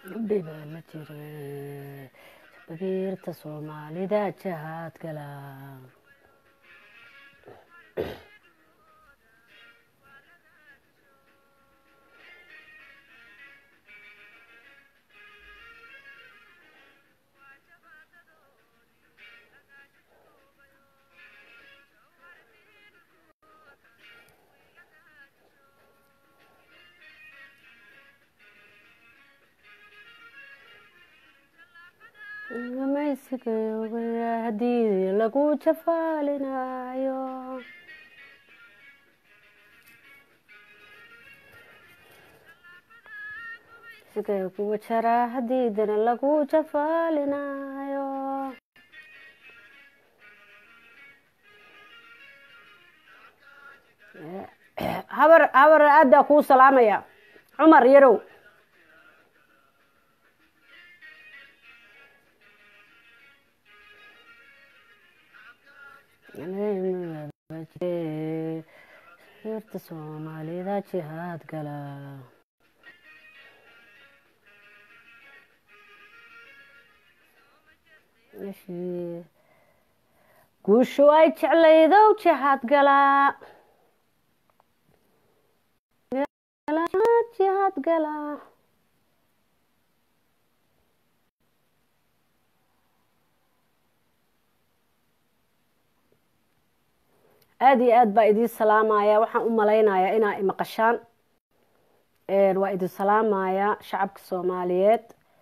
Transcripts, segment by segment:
gabdhi baa la jira babiirta soomaalida jahaad gala gamaysiga haddii lagu jafaalinayo siga kuwa jaraa hadiidana lagu jafaalinayo habar habar aada kuu salaamaya cumar yarow sirta soomaalida jihaad gala guushu ay jeclaydow jihaad galaa jihaad galaa aada iyo aad baa idiin salaamaya waxaan u malaynayaa inaa imaqashaan waa idin salaamaya shacabka soomaaliyeed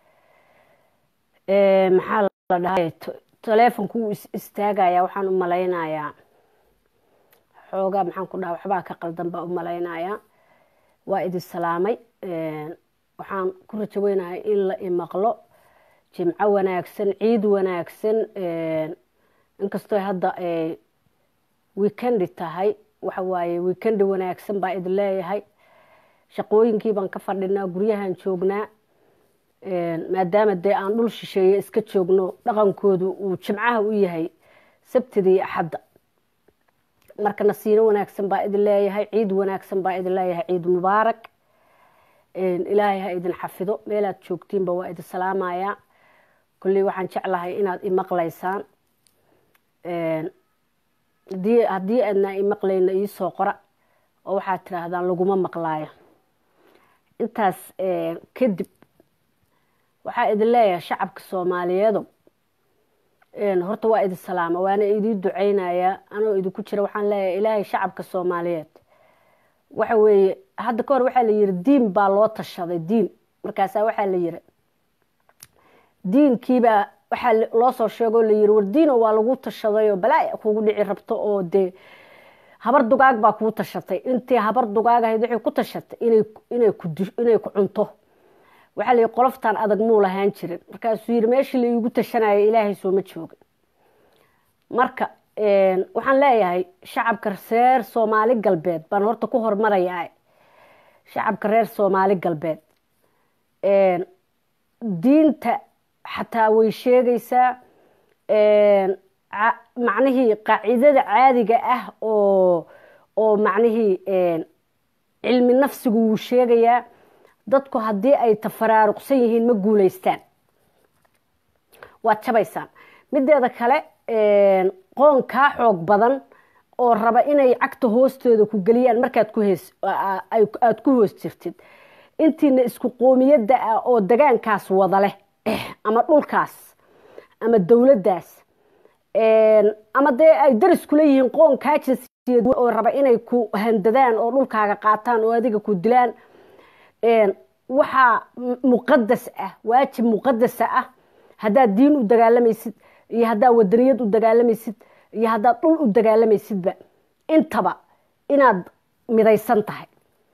maxaa la dhahay taleefonku wuu is istaagaya waxaan u malaynayaa xoogaa maxaan ku dhaha waxbaa ka qaldan baa u malaynaya waa idin salaamay waxaan ku rajo weynahay in la imaqlo jimco wanaagsan ciid wanaagsan inkastoo hadda weekendi tahay waxa waaye weekendi wanaagsan baa idin leeyahay shaqooyinkii baan ka fadhinaa guryahan joognaa maadaama dee aan dhul shisheeye iska joogno dhaqankoodu uu jimcaha u yahay sabtida iyo axadda marka nasiino wanaagsan baa idin leeyahay ciid wanaagsan baa idin leeyahay ciid mubaarak ilaahay ha idin xafido meelaad joogtiinba waa idin salaamayaa kulley waxaan jeclahay inaad imaqlaysaan haddii aadna imaqlayna iisoo qora oo waxaad tiraahdaan laguma maqlaayo intaas kadib waxaa idin leeyahay shacabka soomaaliyeedo horta waa idin salaama waana idiin duceynayaa anoo idinku jira waxaan leeyahay ilaahay shacabka soomaaliyeed waxa weeye hadda ka hor waxaa la yiri diin baa loo tashaday diin markaasaa waxaa la yiri diinkiibaa waxaa loo soo sheegoo la yiri war diino waa lagu tashadayoo balaa kugu dhici rabto oo dee habar dugaag baa kuu tashatay intii habar dugaag ahayd waxay ku tashatay inay ku cunto waxaa layihi qoloftan adag muu lahaan jirin markaasuu yiri meeshii la iigu tashanaya ilaahay sooma jooga marka waxaan leeyahay shacabka reer soomaali galbeed baan horta ku hormarayaa shacabka reer soomaali galbeed diinta xataa way sheegaysaa macnihii qaacidada caadiga ah oo oo macnihii cilmi nafsigu wuu sheegayaa dadku haddii ay tafaraaruqsan yihiin ma guulaystaan waad jabaysaan mideeda kale qoon kaa xoog badan oo raba inay cagta hoostooda ku geliyaan markaad aada ku hoos jirtid intiina isku qoomiyadda ah oo dagaankaas wada leh ama dhulkaas ama dowladdaas ama dee ay daris kula yihiin qoon kaa jinsiyad oo raba inay ku handadaan oo dhulkaaga qaataan oo adiga ku dilaan waxaa muqadas ah waajib muqadasa ah haddaad diin u dagaalamaysid iyo haddaad wadaniyad u dagaalamaysid iyo haddaad dhul u dagaalamaysidba intaba inaad midaysan tahay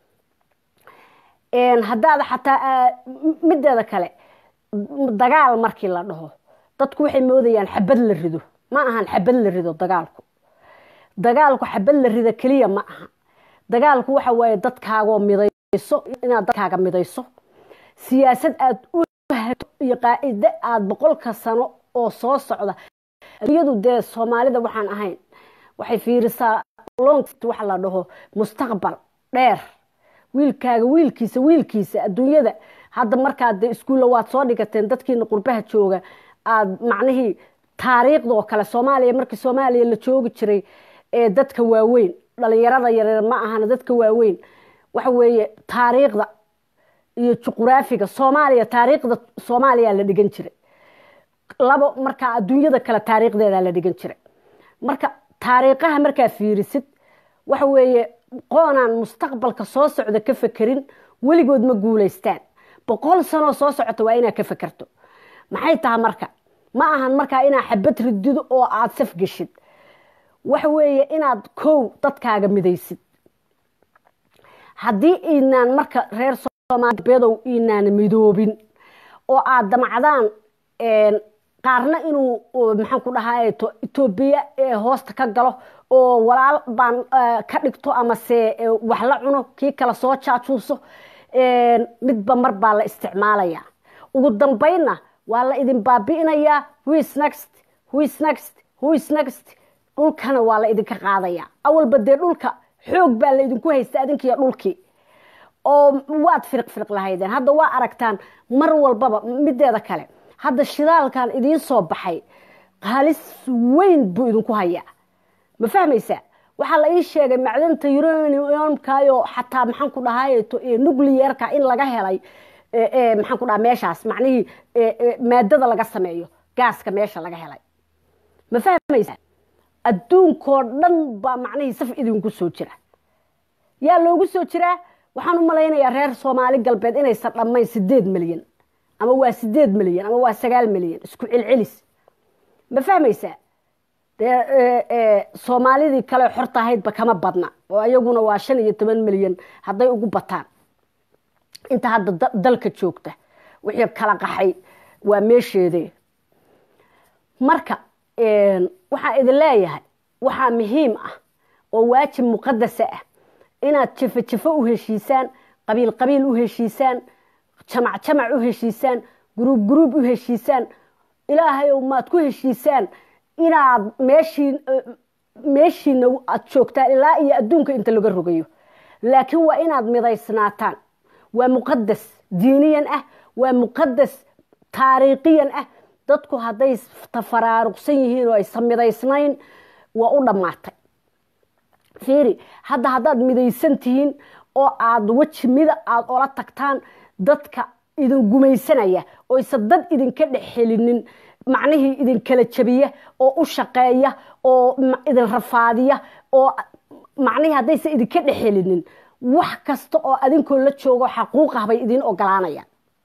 haddaad xataa mideeda kale dagaal markii la dhaho dadku waxay moodayaan xabad la rido ma ahan xabad la rido dagaalku dagaalku xabad la rida keliya ma aha dagaalku waxa waaye dadkaagoo midayso inaad dadkaaga midayso siyaasad aad u fahato iyo qaacide aada boqolka sano oo soo socda adduunyadu dee soomaalida waxaan ahayn waxay fiirisaa long waxa la dhaho mustaqbal dheer wiilkaaga wiilkiisa wiilkiisa adduunyada hadda markaad de iskuulla waad soo dhigateen dadkiina qurbaha jooga aad macnihii taariikhda oo kale soomaaliya markii soomaaliya la joogi jiray ee dadka waaweyn dhalinyarada yareer ma ahana dadka waaweyn waxa weeye taariikhda iyo juquraafiga soomaaliya taariikhda soomaaliya la dhigan jiray labo markaa adduunyada kale taariikhdeeda la dhigan jiray marka taariikhaha markaa fiirisid waxa weeye qoonaan mustaqbalka soo socda ka fekerin weligood ma guulaystaan boqol sanoo soo socota waa inaad ka fekerto maxay tahay marka ma ahan markaa inaad xabad ridido oo aada saf geshid waxa weeye inaad kow dadkaaga midaysid haddii inaan marka reer soomaalibeedow inaan midoobin oo aada damacdaan qaarna inuu maxaan ku dhahaa etoobiya hoosta ka galo oo walaal baan ka dhigto amase wax la cuno kii kale soo jaajuuso midba mar baa la isticmaalayaa ugu dambaynna waa la idin baabi'inayaa wis next wis next wis next dhulkana waa la idinka qaadayaa awalba dee dhulka xoog baa la idinku haysta adinkiiyo dhulkii oo waad firiq firiq lahaydeen hadda waa aragtaan mar walbaba mideeda kale hadda shidaalkan idiin soo baxay qaalis weyn buu idinku hayaa ma fahmaysaa waxaa la ii sheegay macdanta uraniumkayo xataa maxaan ku dhahay nucleerka in laga helay maxaan ku dhaha meeshaas macnihii maadada laga sameeyo gaaska meesha laga helay ma fahmaysaa adduunkoo dhan baa macnihii saf idinku soo jira yaa loogu soo jiraa waxaan u malaynayaa reer soomaali galbeed inaysan dhammayn sideed milyan ama waa sideed milyan ama waa sagaal milyan isku celcelis ma fahmaysaa dee soomaalidii kale xorta ahaydba kama badna oo iyaguna waa shan iyo toban milyan hadday ugu bataan inta hadda dalka joogta wixii kala qaxay waa meesheede marka waxaa idin leeyahay waxaa muhiim ah oo waajib muqadasa ah inaad jafo jafo u heshiisaan qabiil qabiil u heshiisaan jamac jamac u heshiisaan guruub guruub u heshiisaan ilaahayow maad ku heshiisaan inaad meeshii meeshiina aad joogtaan ilaa iyo adduunka inta laga rogayo laakiin waa inaad midaysnaataan waa muqadas diiniyan ah waa muqadas taariikhiyan ah dadku hadday tafaraaruqsan yihiin oo aysan midaysnayn waa u dhammaatay fiiri hadda haddaad midaysan tihiin oo aada weji mida aada ola tagtaan dadka idin gumaysanaya oysan dad idinka dhex helinin macnihii idinkala jabiya oo u shaqeeya oo idin rafaadiya oo macnihii haddaysan idinka dhex helinin wax kasta oo adinkoo la joogo xaquuqah bay idiin ogolaanayaan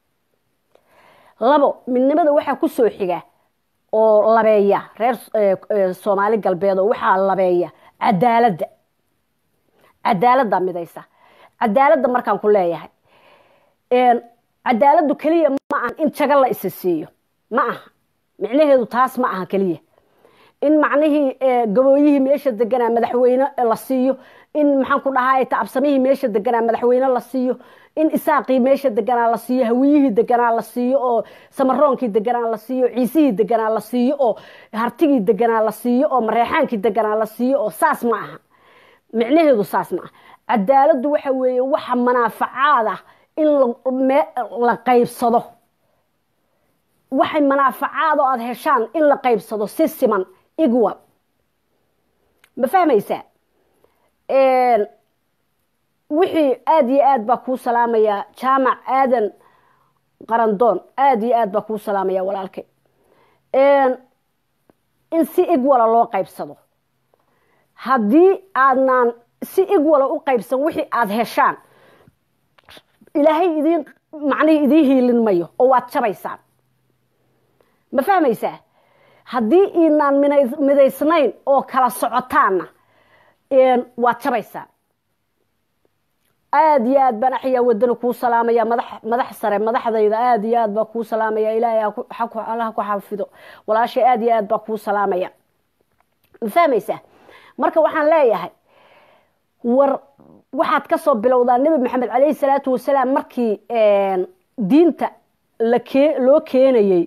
labo midnimada waxaa ku soo xiga oo labeeya reer soomaali galbeed oo waxaa labeeya cadaaladda cadaaladda midaysa cadaaladda markaan ku leeyahay cadaaladdu keliya ma aha in jago la isa siiyo ma aha micnaheedu taas ma aha keliya in macnihii gabooyihii meesha deganaa madaxweyne la siiyo in maxaan ku dhahay tacabsamihii meesha deganaa madaxweyne la siiyo in isaaqii meesha deganaa la siiyo hawiyihii deganaa la siiyo oo samaroonkii deganaa la siiyo ciisihii deganaa la siiyo oo hartigii deganaa la siiyo oo mareexaankii deganaa la siiyo oo saas ma aha micnaheedu saas ma aha cadaaladdu waxa weeye waxa manaafacaad ah in la qaybsado waxay manaafacaad oo aada heshaan in la qaybsado si siman igwal ma fahmaysaa wixii aada iyo aad baa kuu salaamayaa jaamac aadan qarandoon aada iyo aad baa kuu salaamaya walaalkay in si igwala loo qaybsado haddii aadnaan si igwala u qaybsan wixii aada heshaan ilaahay idiin macnihii idiin hiilin mayo oo waad jabaysaan ma fahmaysaa haddii inaan midaysnayn oo kala socotaanna waad jabaysaan aada iyo aad baan axyaa wadana kuu salaamaya madax madax sare madaxdayda aada iyo aad baa kuu salaamaya ilaahay allaha ku xafido walaashay aada iyo aad baa kuu salaamaya ma fahmaysaa marka waxaan leeyahay war waxaad ka soo bilowdaa nebi maxamed calayhi salaatu wasalaam markii diinta lakee loo keenayey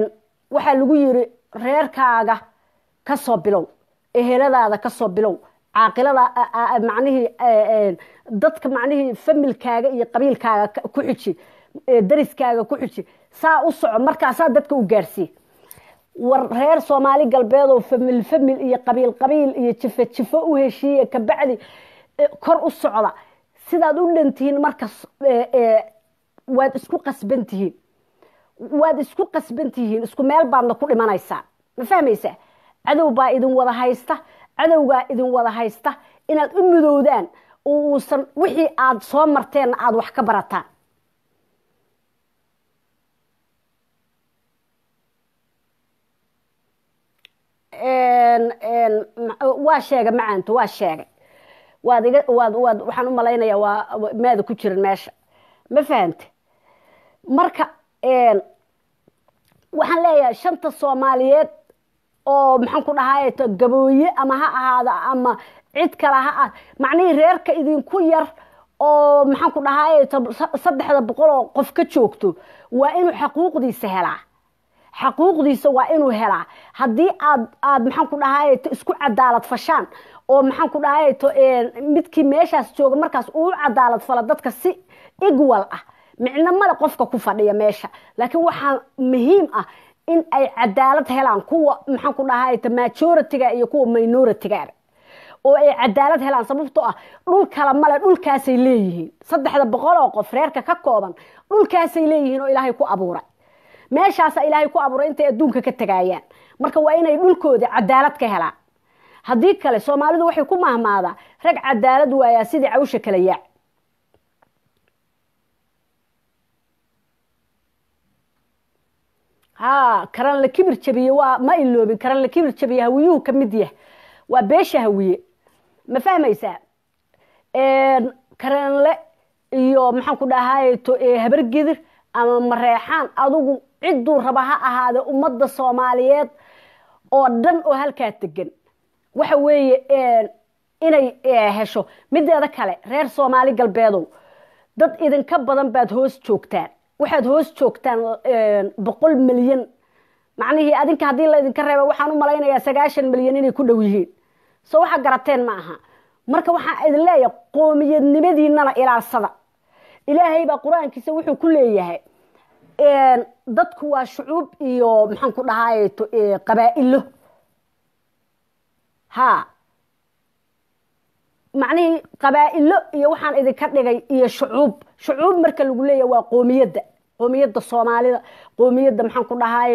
waxaa lagu yiri reerkaaga ka soo bilow eheladaada ka soo bilow caaqilada macnihii dadka macnihii familkaaga iyo qabiilkaaga ku xiji dariskaaga ku xiji saa u soco markaasaa dadka u gaarsiiye war reer soomaali galbeed oo famil famil iyo qabiil qabiil iyo jifo jifo u heshiiye kabacdi kor u socda sidaad u dhantihiin markas waad isku qasban tihiin waad isku qasban tihiin isku meel baadna ku dhimanaysaa ma fahmaysaa cadow baa idin wada haysta cadowgaa idin wada haysta inaad u midowdaan oo uusan wixii aad soo marteenna aada wax ka barataan waa sheegay macaanto waa sheegay waad iga waad waad waxaan u malaynayaa waa maada ku jiran meesha ma fahante marka waxaan leeyahay shanta soomaaliyeed oo maxaan ku dhahay gabooye ama ha ahaada ama cid kale ha ah macnihii reerka idinku yar oo maxaan ku dhahay saddexda boqol oo qof ka joogto waa inuu xaquuqdiisa helaa xaquuqdiisa waa inuu helaa haddii aad aad maxaan ku dhahay isku cadaalad fashaan oo maxaan ku dhahay midkii meeshaas jooga markaas uu cadaalad fala dadka si igwal ah micno male qofka ku fadhiya meesha laakiin waxaa muhiim ah in ay cadaalad helaan kuwa maxaan ku dhahay majoritiga iyo kuwa minoritiga oo ay cadaalad helaan sababtoo ah dhul kala male dhulkaasay leeyihiin saddexda boqol oo qof reerka ka kooban dhulkaasay leeyihiin oo ilaahay ku abuuray meeshaasa ilaahay ku abuuray intay adduunka ka tagaayaan marka waa inay dhulkooda cadaalad ka helaan haddii kale soomaalidu waxay ku mahmaadaa rag cadaalad waayaa sidii cawsha kala yaac ha karan la kibir jabiye waa ma iloobin karan la kibir jabiye hawiyuhu ka mid yah waa beesha hawiye ma fahmaysaa karanle iyo maxaan ku dhahay habargedir ama mareexaan adugu cidduu raba ha ahaade ummadda soomaaliyeed oo dhan oo halkaa degan waxa weeye inay hesho mideeda kale reer soomaali galbeedow dad idinka badan baad hoos joogtaan waxaad hoos joogtaan boqol milyan macnihii adinka haddii laydinka reeba waxaan u malaynayaa sagaashan milyan inay ku dhow yihiin so waxa garateen ma aha marka waxaan idin leeyahay qoomiyadnimadiinana ilaalsada ilaahay baa qur-aankiisa wuxuu ku leeyahay dadku waa shucuub iyo maxaan ku dhahay qabaa'ilo ha macnihii qabaa'ilo iyo waxaan idinka dhigay iyo shucuub shucuub marka lagu leeyahay waa qoomiyadda qoomiyadda soomaalida qoomiyadda maxaan ku dhahay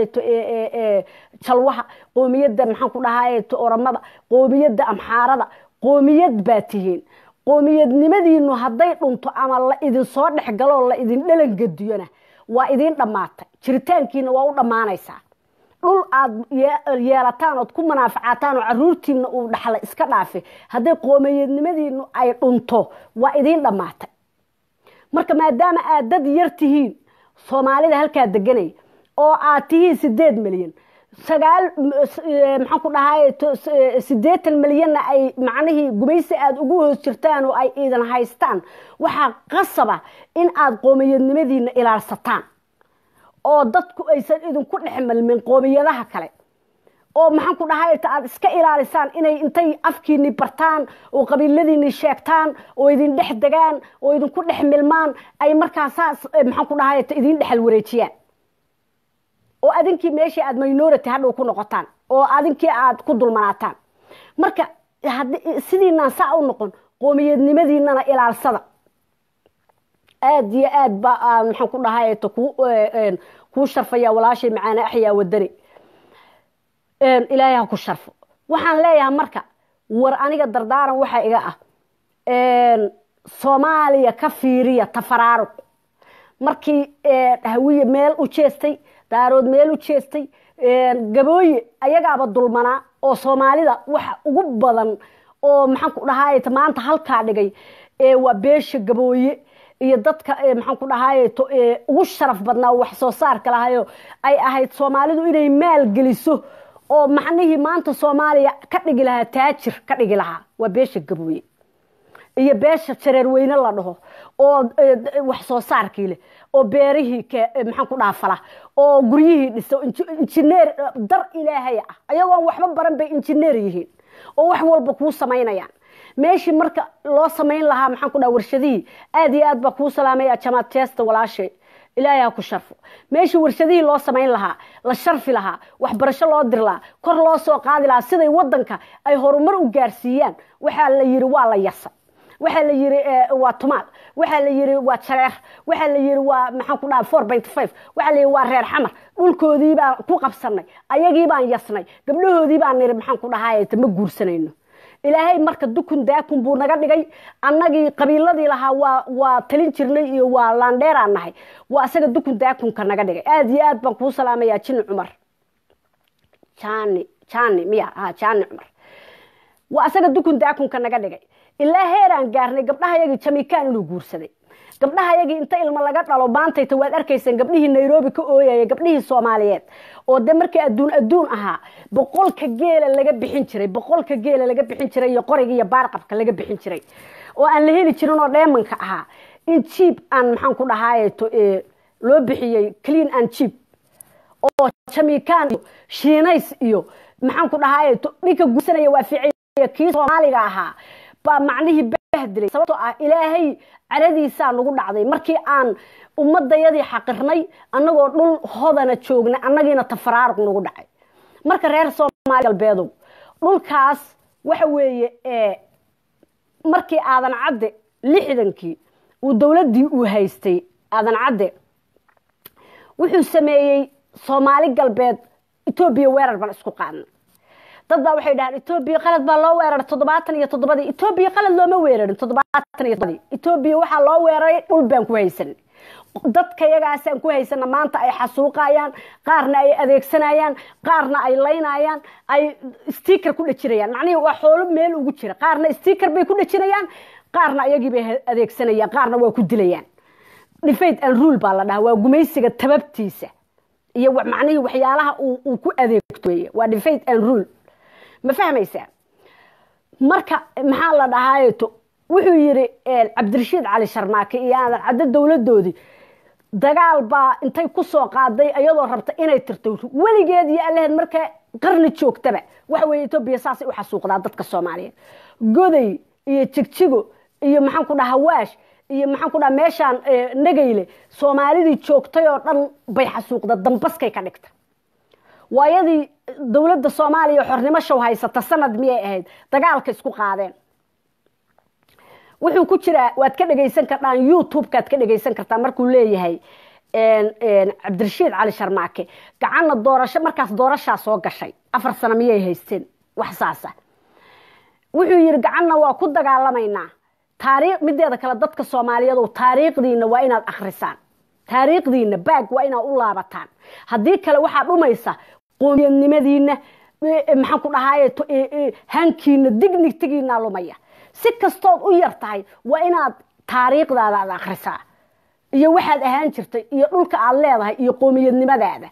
jalwaha qoomiyadda maxaan ku dhahay oramada qoomiyadda amxaarada qoomiyad baa tihiin qoomiyadnimadiinu hadday dhunto ama la idin soo dhex galoo la idin dhalangadiyona waa idiin dhammaatay jiritaankiina waa u dhammaanaysaa dhul aad yeelataan ood ku manaafacataan oo caruurtiina uu dhaxla iska dhaafe hadday qoomiyadnimadiinu ay dhunto waa idiin dhammaatay marka maadaama aad dad yar tihiin soomaalida halkaa deganay oo aad tihiin sideed milyan sagaal maxaan ku dhahay siddeetan milyanna ay macnihii gumaysi aada ugu hoos jirtaan oo ay iidan haystaan waxaa qasaba in aada qoomiyadnimadiina ilaalsataan oo dadku aysan idinku dhex malmin qoomiyadaha kale oo maxaan ku dhahay aada iska ilaalisaan inay intay afkiini bartaan oo qabiiladiini sheegtaan oo idin dhex degaan oo idinku dhex milmaan ay markaa saas maxaan ku dhahay idin dhexal wareejiyaan oo adinkii meeshii aada minority hadhow ku noqotaan oo adinkii aada ku dulmanaataan marka sidiinaan saa u noqon qoomiyadnimadiinana ilaalsada aada iyo aad ba maxaan ku dhahay kuu sharfaya walaashay macaane axyaa wadani ilaahay ha ku sharfo waxaan leeyahay marka war aniga dardaaran waxaa iga ah soomaaliya ka fiiriya tafaraaruq markii hawiye meel u jeestay daarood meel u jeestay gabooye ayagaaba dulmanaa oo soomaalida waxa ugu badan oo maxaan ku dhahay maanta halkaa dhigay waa beesha gabooye iyo dadka maxaan ku dhahay ugu sharaf badnaa wax soo saarka lahayo ay ahayd soomaalidu inay maal geliso oo macnihii maanta soomaaliya ka dhigi lahaa taajir ka dhigi lahaa waa beesha gabooye iyo beesha jareerweyne la dhaho oo wax soo saarkii leh oo beerihii maxaan ku dhaafala oo guryihii dhiso injineer dar ilaahay ah ayagoon waxba baran bay injineer yihiin oo wax walba kuu samaynayaan meeshii marka loo samayn lahaa maxaan ku dhaha warshadihii aad iyo aad baa kuu salaamaya jamaad jeesta walaashay ilaahay ha ku sharfo meeshii warshadihii loo samayn lahaa la sharfi lahaa waxbarasho loo dir lahaa kor loo soo qaadi lahaa siday wadanka ay horumar u gaarsiiyaan waxaa la yiri waa la yasa waxaa la yiri waa tumaal waxaa la yiri waa jareer waxaa la yiri waa maxaan ku dhaha four point five waxaa la yiri waa reer xamar dhulkoodii baan ku qabsanay ayagii baan yasnay gabdhahoodii baan niri maxaan ku dhahay ma guursanayno ilaahay marka dukun daakun buu naga dhigay annagii qabiiladii lahaa waa waa talin jirnay iyo waa laandheeraan nahay waa isaga dukun daakunka naga dhigay aad iyo aad baan kuu salaamayaa jini cumar jani jani miya ha jani cumar waa isaga dukun daakunka naga dhigay ilaa heeraan gaarnay gabdhahayagii jamiikaan inuu guursaday gabdhahayagii inta ilmo laga dhalo maantayta waad arkayseen gabdhihii nairobi ka ooyaya gabdhihii soomaaliyeed oo de markii adduun adduun ahaa boqolka geela laga bixin jiray boqolka geela laga bixin jiray iyo qoriga iyo baarqabka laga bixin jiray oo aan la heli jirin oo dheemanka ahaa in jiib aan maxaan ku dhahaayeto loo bixiyey clean and jiib oo jamiikaan iyo shiinays iyo maxaan ku dhahaayeto ninka guursanaya waa ficay kii soomaaliga ahaa baa macnihii bahdilay sababtoo ah ilaahay caradiisaa nagu dhacday markii aan ummadayadii xaqirnay annagoo dhul hodana joognay annagiina tafaraaruq nagu dhacay marka reer soomaali galbeedow dhulkaas waxa weeye markii aadan cadde lixdankii uu dowladdii uu haystay aadan cadde wuxuu sameeyey soomaali galbeed etoobiya weerar baan isku qaadnay dad baa waxay dhahaan etoobiya qalad baa loo weeraray toddobaatan iyo toddobadii etoobiya qalad looma weerarin toddobaatan iyo toddobadii etoobiya waxaa loo weeraray dhul baan ku haysanay dadka yagaasaan ku haysana maanta ay xasuuqayaan qaarna ay adeegsanayaan qaarna ay laynayaan ay sticker ku dhejinayaan macnihii waa xoolo meel ugu jira qaarna sticker bay ku dhejinayaan qaarna ayagii bay adeegsanayaan qaarna waa ku dilayaan difate and rule baa la dhahaa waa gumaysiga tababtiisa iyo macnihii waxyaalaha uu ku adeegto weye waa difate and rule ma fahmaysaa marka maxaa la dhahaayeto wuxuu yiri cabdirashiid cali sharmaake iyo aadan caddo dowladoodii dagaal baa intay ku soo qaaday iyadoo rabta inay tirto weligeed iyo allaheed marka qarni joogtaba waxa weye etoobiya saasay u xasuuqdaa dadka soomaaliyeed goday iyo jigjigo iyo maxaan ku dhaha hawaash iyo maxaan ku dhaha meeshaan nagayle soomaalidii joogtay oo dhan bay xasuuqda dambaskay ka dhigta waayadii dowladda soomaaliya xornimo show haysata sanad miyay ahayd dagaalka isku qaadeen wuxuu ku jiraa waad ka dhegaysan kartaan youtube-kaad ka dhegaysan kartaa markuu leeyahay cabdirashiid cali sharmaake gacanna doorasho markaas doorashaa soo gashay afar sano miyay haysteen wax saasa wuxuu yidhi gacanna waa ku dagaalamaynaa taariikh mideeda kale dadka soomaaliyeed taariikhdiina waa inaad akhrisaan taariikhdiina baag waa inaad u laabataan haddii kale waxaa dhumaysa qoomiyadnimadiina maxaan ku dhahaye hankiina dignigtigiina lumaya si kastood u yar tahay waa inaad taariikhdaada aad akhrisaa iyo waxaad ahaan jirtay iyo dhulka aad leedahay iyo qoomiyadnimadaada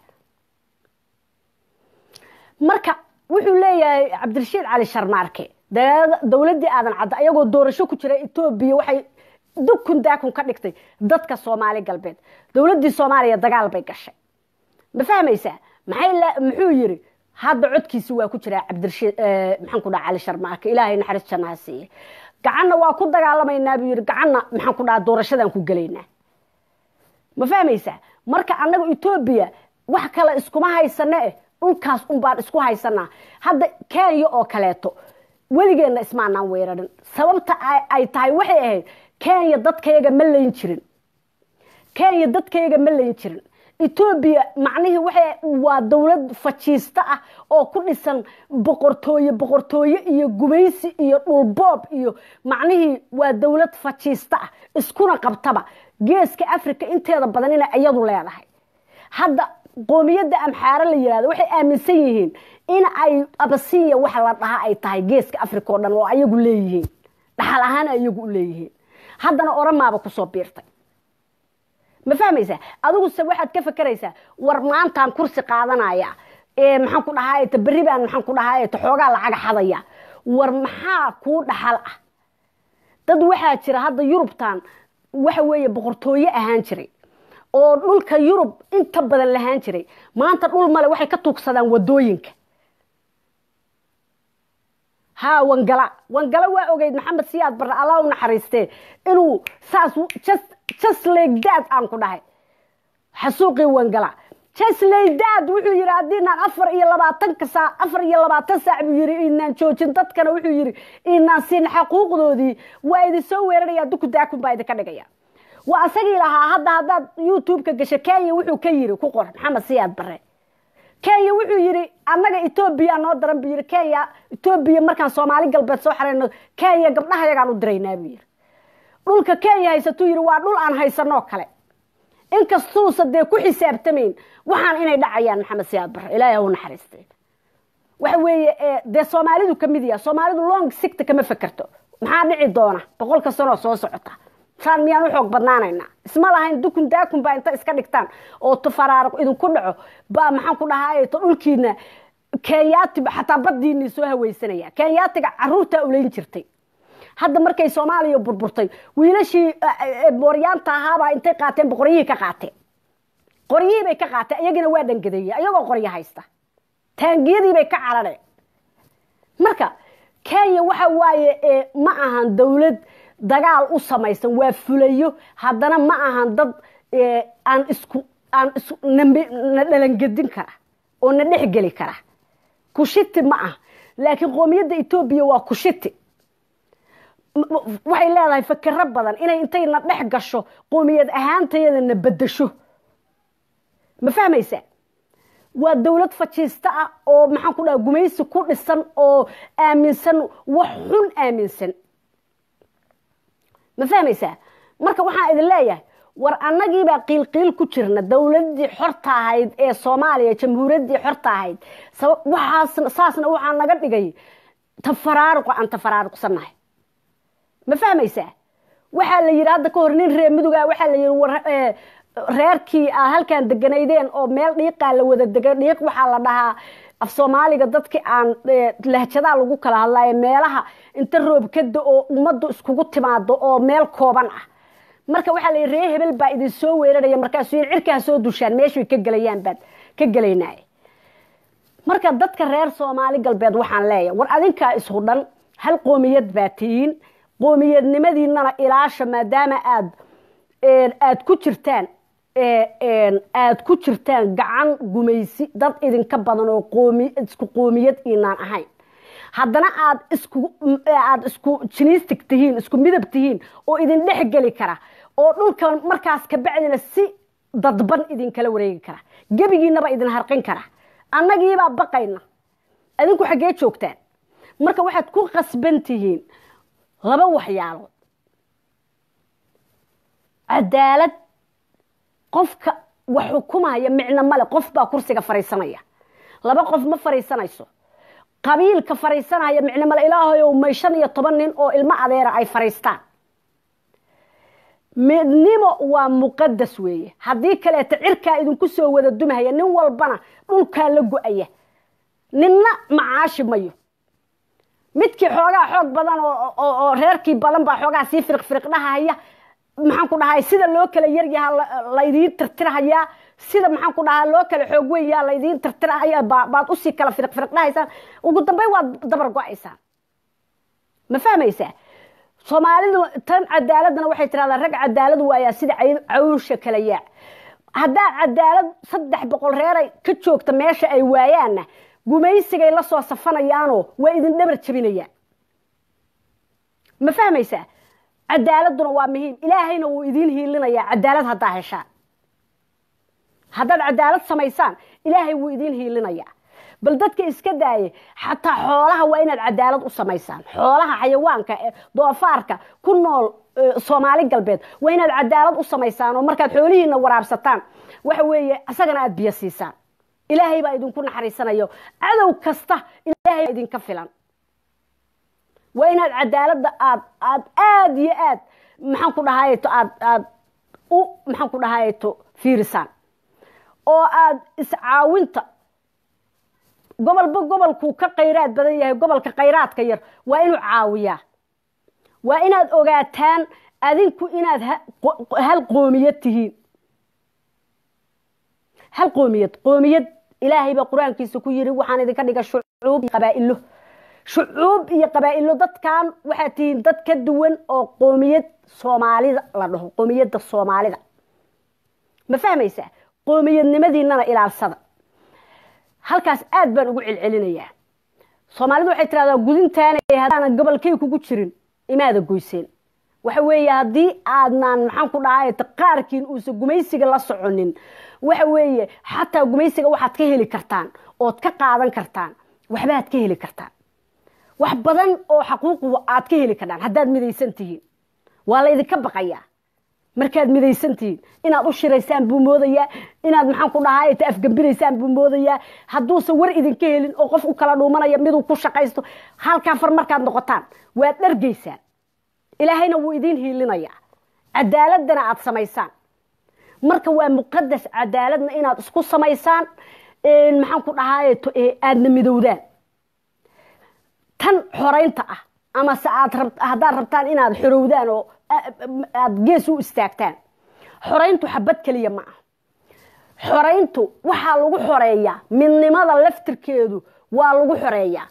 marka wuxuu leeyahay cabdirashiid cali sharmaarke dowladdii aadan cadda ayagoo doorasho ku jira etoobiya waxay dukun daakun ka dhigtay dadka soomaali galbeed dowladdii soomaaliya dagaal bay gashay ma fahmaysaa maxay muxuu yiri hadda codkiisi waa ku jiraa cabdirashiid maxaan ku dhaha cali sharmaarke ilaahay naxariis jannaha siiye gacanna waa ku dagaalamaynaa buu yiri gacanna maxaan ku dhaha doorashadan ku gelaynaa ma fahmaysaa marka annaga etoobiya wax kale iskuma haysane eh dhulkaas un baan isku haysanaa hadda kenya oo kaleeto weligeenna ismaanaan weerarin sababta ay tahay waxay ahayd kenya dadkayaga ma layn jirin kenya dadkayaga ma layn jirin etoobiya macnihii waxa waa dowlad fajiista ah oo ku dhisan boqortooye boqortooye iyo gumaysi iyo dhulboob iyo macnihii waa dowlad fajiista ah iskuna qabtaba geeska africa inteeda badan inay iyadu leedahay hadda qoomiyadda amxaare la yihahdo waxay aaminsan yihiin in ay abasinya waxa la dhahaa ay tahay geeska africa oo dhan oo ayagu leeyihiin dhaxal ahaan ayagu u leeyihiin haddana oramaaba kusoo biirtay ma fahmaysaa adiguse waxaad ka fakeraysaa war maantaan kursi qaadanaya maxaan ku dhahaayta berri baan maxaan ku dhahaayta xoogaa lacaga xadaya war maxaa kuu dhaxal ah dad waxaa jira hadda yurubtan waxa weeye boqortooye ahaan jiray oo dhulka yurub inta badan lahaan jiray maanta dhul male waxay ka tuugsadaan wadooyinka haa wangala wangala waa ogeyd maxamed siyaad barre allah u naxariistee inuu saas just like that aan ku dhahay xasuuqii wangala just like that wuxuu yidhi haddiinaan afar iyo labaatanka saac afar iyo labaatan saac buu yidhi inaan joojin dadkana wuxuu yidhi inaan siin xaquuqdoodii waa idin soo weeraraya duku daakun baa idinka dhigaya waa asagii lahaa hadda haddaad youtube-ka gasho kenya wuxuu ka yidhi ku qor maxamed siyaad barre kenya wuxuu yidhi annaga etoobiya noo daran buu yidhi kenya etoobiya markaan soomaali galbeed soo xareyno kenya gabdhahayagaan u diraynaa buu yidhi dhulka kenya haysatuu yidhi waa dhul aan haysanoo kale inkastuusa dee ku xisaabtamayn waxaan inay dhacayaan maxamed siyaad barre ilaahay hau naxariistay waxa weeye dee soomaalidu ka mid yaha soomaalidu long sigta kama fekerto maxaa dhici doona boqolka sanoo soo socota saan miyaan u xoog badnaanaynaa isma lahayn dukun daakun baa inta iska dhigtaan oo tafaraaruq idinku dhaco baa maxaan ku dhahaay to dhulkiina kenyaati xataa baddiinii soo hawaysanaya kenyaatiga caruurtaa ulayn jirtay hadda markay soomaaliya burburtay wiilashii booryaanta ahaabaa intay qaateen boqoryihii ka qaateen qoryihii bay ka qaateen iyagina waa dhangadeeye ayagoo qoryo haysta taangiyadii bay ka carareen marka kenya waxa waaye ma ahan dowlad dagaal u samaysan waa fulayo haddana ma ahan dad aan isku aan na dhalangedin kara oo na dhexgeli kara kushiti ma ah laakiin qoomiyadda etoobiya waa kushiti waxay leedahay fakero badan inay intay na dhex gasho qoomiyad ahaantayada na bedasho ma fahmaysaa waa dowlad fajiista ah oo maxaan ku dhaha gumaysi ku dhisan oo aaminsan wax xun aaminsan ma fahmaysaa marka waxaan idin leeyahay war annagiibaa qiilqiil ku jirna dowladii xorta ahayd ee soomaaliya jamhuuriyaddii xorta ahayd waxaas saasna waxaa naga dhigay tafaraaruqa aan tafaraaruqsannahay ma fahmaysaa waxaa la yidhi hadda ka hor nin reer muduga waxaa la yidhi reerkii aa halkaan deganaydeen oo meel dhiiqaa la wada dega dhiiq waxaa la dhahaa af soomaaliga dadkii aan lahjadaa lagu kala hadlaayo meelaha inta roob ka da-oo ummaddu iskugu timaado oo meel kooban ah marka waxaa la yidhi ree hebel baa idin soo weeraraya markaasuu yidhi cirkaa soo dushaan meeshay ka gelayaan baad ka gelaynaaye marka dadka reer soomaali galbeed waxaan leeyahay war adinkaa ishudhan hal qoomiyad baa tihiin qoomiyadnimadiinana ilaasha maadaama aad aad ku jirtaan aad ku jirtaan gacan gumaysi dad idinka badan oo qoomi isku qoomiyad inaan ahayn haddana aad isku aad isku jinistig tihiin isku midab tihiin oo idin dhex geli kara oo dhulkan markaas kabacdina si dadban idinkala wareegi kara gebigiinaba idin harqin kara annagiibaa baqayna adinku xaggee joogtaan marka waxaad ku qasban tihiin laba waxyaalood cadaalad qofka wax xukumaya micno male qof baa kursiga fariisanaya laba qof ma fariisanayso qabiilka fariisanaya micno male ilaahayow may shan iyo toban nin oo ilmo adeera ay fariistaan midnimo waa muqadas weeye haddii kaleeta cirkaa idinku soo wada dumahaya nin walbana dhulkaa la go-aya ninna macaashi mayo midkii xoogaa xoog badan oo reerkii badan baa xoogaa sii firiq firiq dhahaya maxaan ku dhahay sida loo kala yaryaha laydiin tirtirahayaa sida maxaan ku dhahaa loo kala xoog weynyaa laydiin tirtirahaya baad usii kala firiq firiq dhahaysaan ugu dambeyn waad dabar go-aysaan ma fahmaysaa soomaalidu tan cadaaladana waxay tiradaa rag cadaalad waayaa sida cawsha kala yaac haddaad cadaalad saddex boqol reeray ka joogta meesha ay waayaanna gumaysigay la soo safanayaanoo waa idin dhabar jabinayaan ma fahmaysaa cadaaladuna waa muhiim ilaahayna wuu idiin hiilinayaa cadaalad haddaa heshaan haddaad cadaalad samaysaan ilaahay wuu idiin hiilinayaa bal dadka iska daayay xataa xoolaha waa inaad cadaalad u samaysaan xoolaha xayawaanka doofaarka ku nool soomaali galbeed waa inaad cadaalad u samaysaan oo markaad xoolihiina waraabsataan waxa weeye isagana aada biyo siisaan ilaahay baa idinku naxariisanayo cadow kasta ilaahay baa idinka filan waa inaad cadaaladda aad aad aada iyo aad maxaan ku dhahayto aad aad u maxaan ku dhahayto fiirisaan oo aad iscaawinta gobolba gobolkuu ka khayraad badan yahay gobolka khayraadka yar waa inuu caawiyaa waa inaad ogaataan adinku inaad hal qoomiyad tihiin hal qoomiyad qoomiyad ilaahay baa qur-aankiisa ku yiri waxaan idinka dhiga shucuub qabaa'ilo shucuub iyo qabaa'ilo dadkan waxaad tihiin dad ka duwan oo qoomiyad soomaalida la dhaho qoomiyadda soomaalida ma fahmaysaa qoomiyadnimadiinana ilaalsada halkaas aad baan ugu celcelinayaa soomaalidu waxay tiraahdaa gudintaana haddaanan gobolkay kugu jirin imaada goyseen waxa weeye haddii aadnaan maxaan ku dhahay qaarkiin uusan gumaysiga la soconin waxa weeye xataa gumaysiga waxaad ka heli kartaan ood ka qaadan kartaan waxbaad ka heli kartaan wax badan oo xaquuqu aad ka heli kartaan haddaad midaysan tihiin waa laydinka baqayaa markaad midaysan tihiin inaad u shiraysaan buu moodayaa inaad maxaan ku dhahay ta afgambinaysaan buu moodayaa hadduusan war idinka helin oo qof u kala dhuumanaya miduu ku shaqaysto halkaa far markaad noqotaan waad dhargaysaan ilaahayna wuu idiin hiilinayaa cadaaladana aad samaysaan marka waa muqadas cadaaladna inaad isku samaysaan maxaan ku dhahay aadna midowdaan tan xoraynta ah amase aad haddaad rabtaan inaad xorowdaan oo aad gees u istaagtaan xorayntu xabad keliya ma ah xorayntu waxaa lagu xoreeyaa midnimada laftirkeedu waa lagu xoreeyaa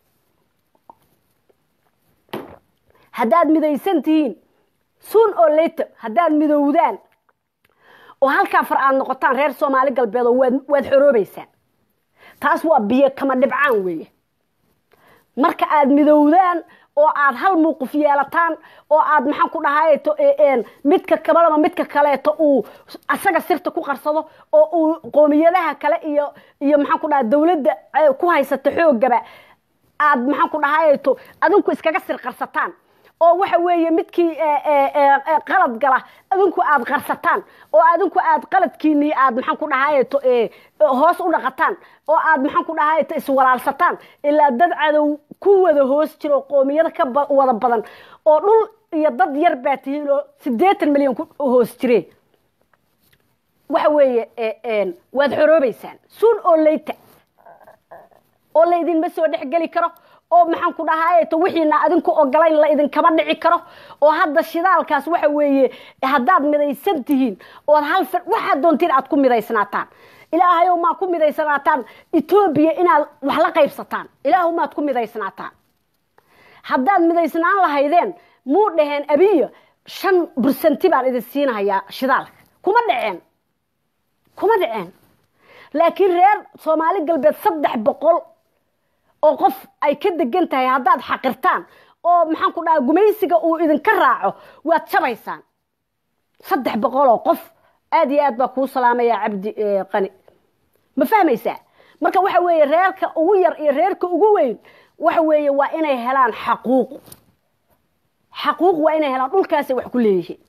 haddaad midaysan tihiin suun oo leyto haddaad midowdaan oo halkaa far aad noqotaan reer soomaali galbeed oo waad xoroobaysaan taas waa biyo kama dhibcaan weeye marka aad midowdaan oo aad hal muuquf yeelataan oo aad maxaan ku dhahay midka kabalaba midka kaleeto uu asaga sirta ku qarsado oo uu qoomiyadaha kale iyo iyo maxaan ku dhaha dawladda ku haysata xoogaba aad maxaan ku dhahay adinku iskaga sir qarsataan oo waxa weeye midkii qalad gala adinku aad qarsataan oo adinku aad qaladkiinii aad maxaan ku dhahay hoos u dhaqataan oo aad maxaan ku dhahay iswalaalsataan ilaa dad cadow ku wada hoos jiro qoomiyado ka wada badan oo dhul iyo dad yar baa tihiin oo siddeetan milyan ku hoos jireen waxa weeye waad xoroobaysaan suun oo leyta oo laydinma soo dhexgeli karo oo maxaan ku dhahay to wixiina adinku ogolayn la idinkama dhici karo oo hadda shidaalkaas waxa weeye haddaad midaysan tihiin ood hal waxaad doontiin aad ku midaysnaataan ilaahayow maad ku midaysanaataan etoobiya inaad wax la qaybsataan ilaahow maad ku midaysnaataan haddaad midaysnaan lahaydeen muu dhaheen abiya shan bursanti baan idin siinahayaa shidaalka kuma dhaceen kuma dhaceen laakiin reer soomaali galbeed saddex boqol oo qof ay ka degan tahay haddaad xaqirtaan oo maxaan ku dhaha gumaysiga uu idinka raaco waad jabaysaan saddex boqol oo qof aad iyo aad baa kuu salaamaya cabdi qani ma fahmaysaa marka waxa weeye reerka ugu yar iyo reerka ugu weyn waxa weeye waa inay helaan xaquuq xaquuq waa inay helaan dhulkaasay wax ku leeyihiin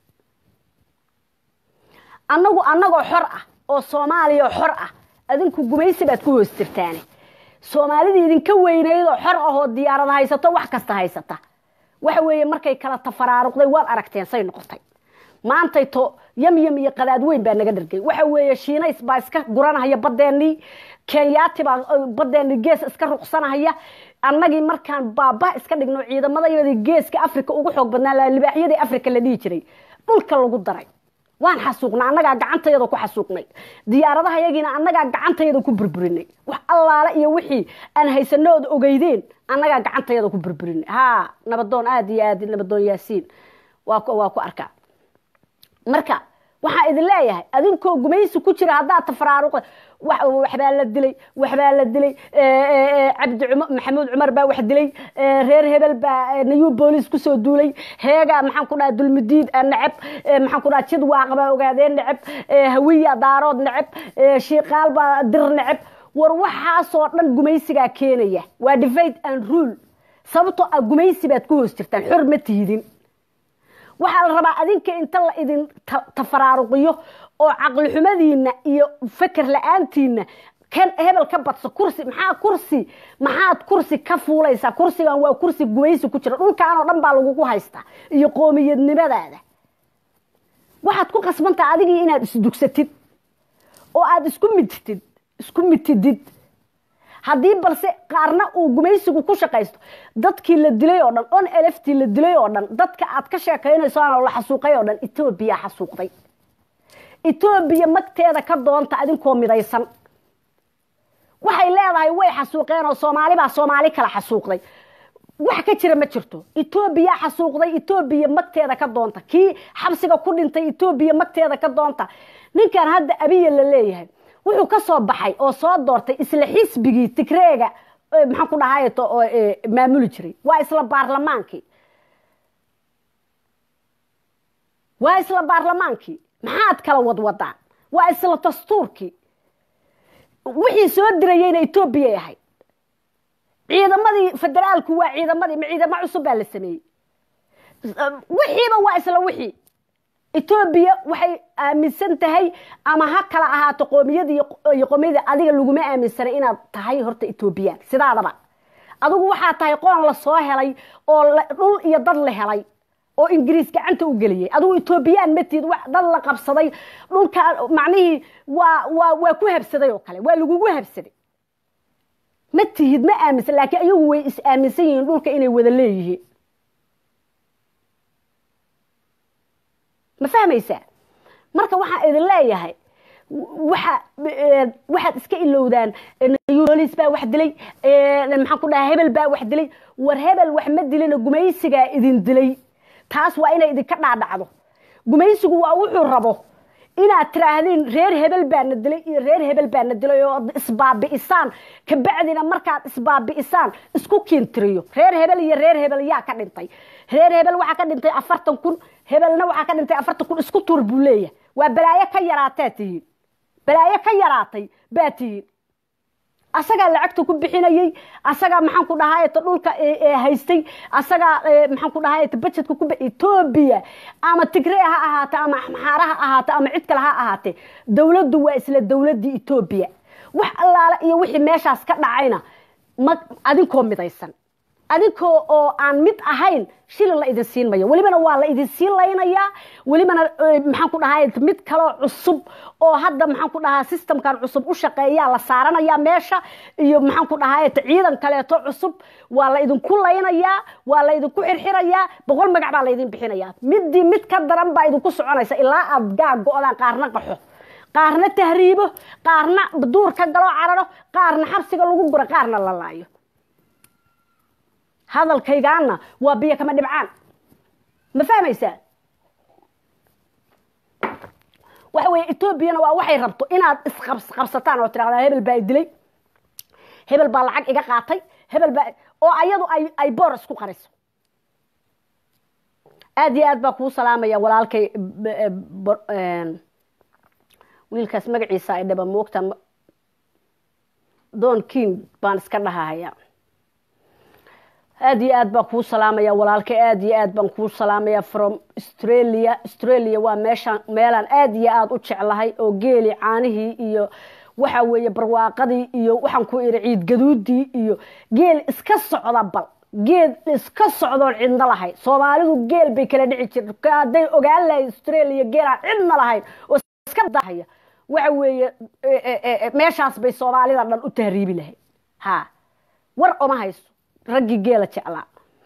annagu annagoo xor ah oo soomaaliya xor ah adinku gumaysi baad ku hoos jirtaane soomaalida idinka weynaydoo xor ahoo diyaarada haysato wax kasta haysata waxa weeye markay kala tafaraaruqday waad aragteen say noqotay maantay to yamyam iyo qadaad weyn baa naga dhargay waxa weeye shiinays baa iska guranahaya badeennii kenyaati baa badeennii gees iska ruqsanahaya annagii markaan baaba iska dhigno ciidamadayadii geeska africa ugu xoog badnaa libaaxyadii africa la dhihi jiray dhulka lagu daray waan xasuuqnay annagaa gacantayada ku xasuuqnay diyaaradaha yagiina annagaa gacantayada ku burburinay wax allaale iyo wixii aan haysano ood ogeydeen annagaa gacantayada ku burburinay haa nabadoon aada iyo aad nabadoon yaasiin waa waa ku arkaa marka waxaa idin leeyahay adinkoo gumaysi ku jira haddaad tafaraaruqa waxbaa la dilay waxbaa la dilay cabdi maxamuud cumar baa wax dilay reer hebel baa nayuu booliis kusoo duulay heegaa maxaan ku dhaha dulmidiid neceb maxaan ku dhaha jid waaqa baa ogaadeen neceb hawiya daarood neceb shiiqaal baa dir neceb war waxaasoo dhan gumaysigaa keenaya waa divide and rule sababtoo ah gumaysi baad ku hoos jirtaan xor ma tiidin waxaa la rabaa adinka inta la idin tafaraaruqiyo oo caqli xumadiina iyo feker la-aantiina kan hebel ka badso kursi maxaa kursi maxaad kursi ka fuulaysaa kursigan waa kursi gumaysi ku jira dhulkaan oo dhan baa lagugu haystaa iyo qoomiyadnimadaada waxaad ku qasbantaha adigii inaad isdugsatid oo aada isku mitidid isku mitidid haddii balse qaarna uu gumaysigu ku shaqaysto dadkii la dilay oo dhan on eleftii la dilay oo dhan dadka aad ka sheekaynayso aan la xasuuqay oo dhan etoobiya xasuuqday etoobiya magteeda ka doonta adinkoo midaysan waxay leedahay way xasuuqeen oo soomaali baa soomaali kala xasuuqday wax ka jira ma jirto etoobiya xasuuqday etoobiya magteeda ka doonta kii xabsiga ku dhintay etoobiya magteeda ka doonta ninkan hadda abiya la leeyahay wuxuu ka soo baxay oo soo doortay isla xisbigii tigreega maxaan ku dhahay maamuli jiray waa isla baarlamaankii waa isla baarlamaankii maxaad kala wadwadaan waa isla dastuurkii wixii soo dirayeyna etoobiyay ahayd ciidamadii federaalku waa ciidamadii ma ciidamo cusub baa la sameeyey wixiiba waa isla wixii etoobiya waxay aaminsan tahay ama ha kala ahaato qoomiyada iyo qoomiyada adiga laguma aaminsanay inaad tahay horta etoobiyaan sidaadaba adigu waxaa tahay qoon la soo helay oo dhul iyo dad la helay oo ingiriis gacanta u geliyey adigu etoobiyaan matid dad la qabsaday dhulka macnihii waa waa waa ku habsaday oo kale waa lagugu habsaday ma tihid ma aaminsan laakiin ayagu way is aaminsan yihiin dhulka inay wada leeyihiin ma fahmaysaa marka waxaan idin leeyahay waxa waxaad iska ilowdaan bolis baa wax dilay maxaan ku dhahaa hebel baa wax dilay war hebel wax ma dilina gumaysigaa idin dilay taas waa inay idinka dhaadhacdo gumaysigu waa wuxuu rabo inaad tiraahdeen reer hebel baana dilay iyo reer hebel baana dilay oo isbaabi'isaan kabacdina markaad isbaabi'isaan isku kiintiriyo reer hebel iyo reer hebel yaa ka dhintay reer hebel waxaa ka dhintay afartan kun hebelna waxaa ka dhintay afartan kun isku tuur buu leeyahay waa balaayo ka yaraataa tihiin balaayo ka yaraatay baa tihiin asagaa lacagta ku bixinayey asagaa maxaan ku dhahaayta dhulka haystay asagaa maxaan ku dhahaayta bajetka ku etoobiya ama tigree ha ahaate ama maxaara ha ahaate ama cid kale ha ahaatee dowladdu waa isla dowladdii etoobiya wax allaale iyo wixii meeshaas ka dhacayna ma adinkoo midaysan adinkoo oo aan mid ahayn shilin la idin siin mayo welibana waa la idin siin laynayaa welibana maxaan ku dhahay mid kaloo cusub oo hadda maxaan ku dhahaa systemkan cusub u shaqeeyaa la saaranayaa meesha iyo maxaan ku dhahay ciidan kaleeto cusub waa la idinku laynayaa waa la idinku xirxirayaa boqol magac baa la idin bixinayaa midii mid ka daran baa idinku soconaysa ilaa aad gaag go-daan qaarna qaxo qaarna tahriibo qaarna duur ka galoo cararo qaarna xabsiga lagu guro qaarna la laayo hadalkaygaana waa biyo kama dhibcaan ma fahmaysaa waxa weye etoobiyana waa waxay rabto inaad isqabsataan oo tidhahdaa hebel baa dilay hebel baa lacag iga qaatay hebel baa oo ayadu ay ay boor isku qariso aad iyo aad baa kuu salaamaya walaalkay wiilkaas magaciisa ay dhaba moogta don king baan iska dhahahaya aad iyo aad baan kuu salaamaya walaalkay aad iyo aad baan kuu salaamaya from australia australia waa meeshaan meelaan aad iyo aad u jeclahay oo geeli caanihii iyo waxa weeye barwaaqadii iyo waxaan ku iri ciid gaduudii iyo geel iska socda bal geed iska socdoon cidna lahayn soomaalidu geel bay kala dhici jirta hadday ogaan lahayd australia geelaan cidna lahayn oo iska dahaya waxa weeye meeshaas bay soomaalida dhan u tahriibi lahayd ha war oma hayso raggii geela jeclaa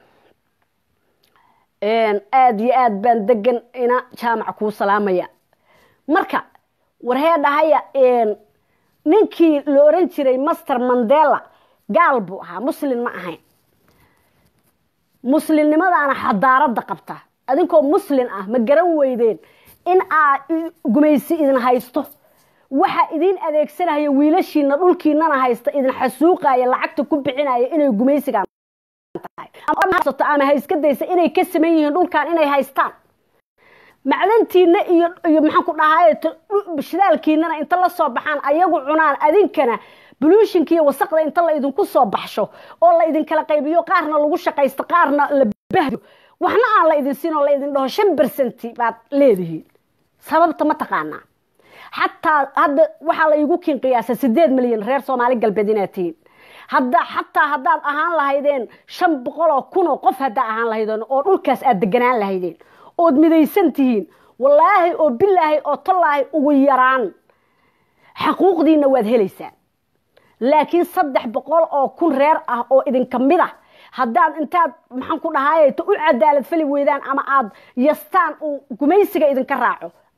aada iyo aad baan degan ina jaamac kuu salaamaya marka warhee dhahaya ninkii la oran jiray master mandela gaal buu ahaa muslin ma ahayn muslimnimadaana xadaaradda qabta adinkoo muslin ah ma garan weydeen in aa gumaysi idin haysto waxa idin adeegsanaya wiilashiina dhulkiinana haysta idin xasuuqaya lacagta ku bixinaya inay gumaysigaan ama hayska daysa inay ka saman yihiin dhulkan inay haystaan macdantiina iyo iyo maxaan ku dhahay shidaalkiinana inta la soo baxaan ayagu cunaan adinkana buluushinka iyo wasaqda inta la idinku soo baxsho oo la idinkala qaybiyo qaarna lagu shaqaysto qaarna la bahdo waxna aan la idin siin oo la idin dhaho shan bersenti baad leedihiin sababta ma taqaanaa xataa hadda waxaa la igu kin qiyaasa sideed milyan reer soomaali galbeed inaad tihiin hadda xataa haddaad ahaan lahaydeen shan boqoloo kunoo qof haddaa ahaan lahaydeen oo dhulkaas aad deganaan lahaydeen ood midaysan tihiin wallaahi oo bilaahi oo tallaahi ugu yaraan xaquuqdiina waad helaysaan laakiin saddex boqol oo kun reer ah oo idinka mid ah haddaad intaad maxaan ku dhahaayto u cadaalad fali weydaan ama aad yastaan uu gumaysiga idinka raaco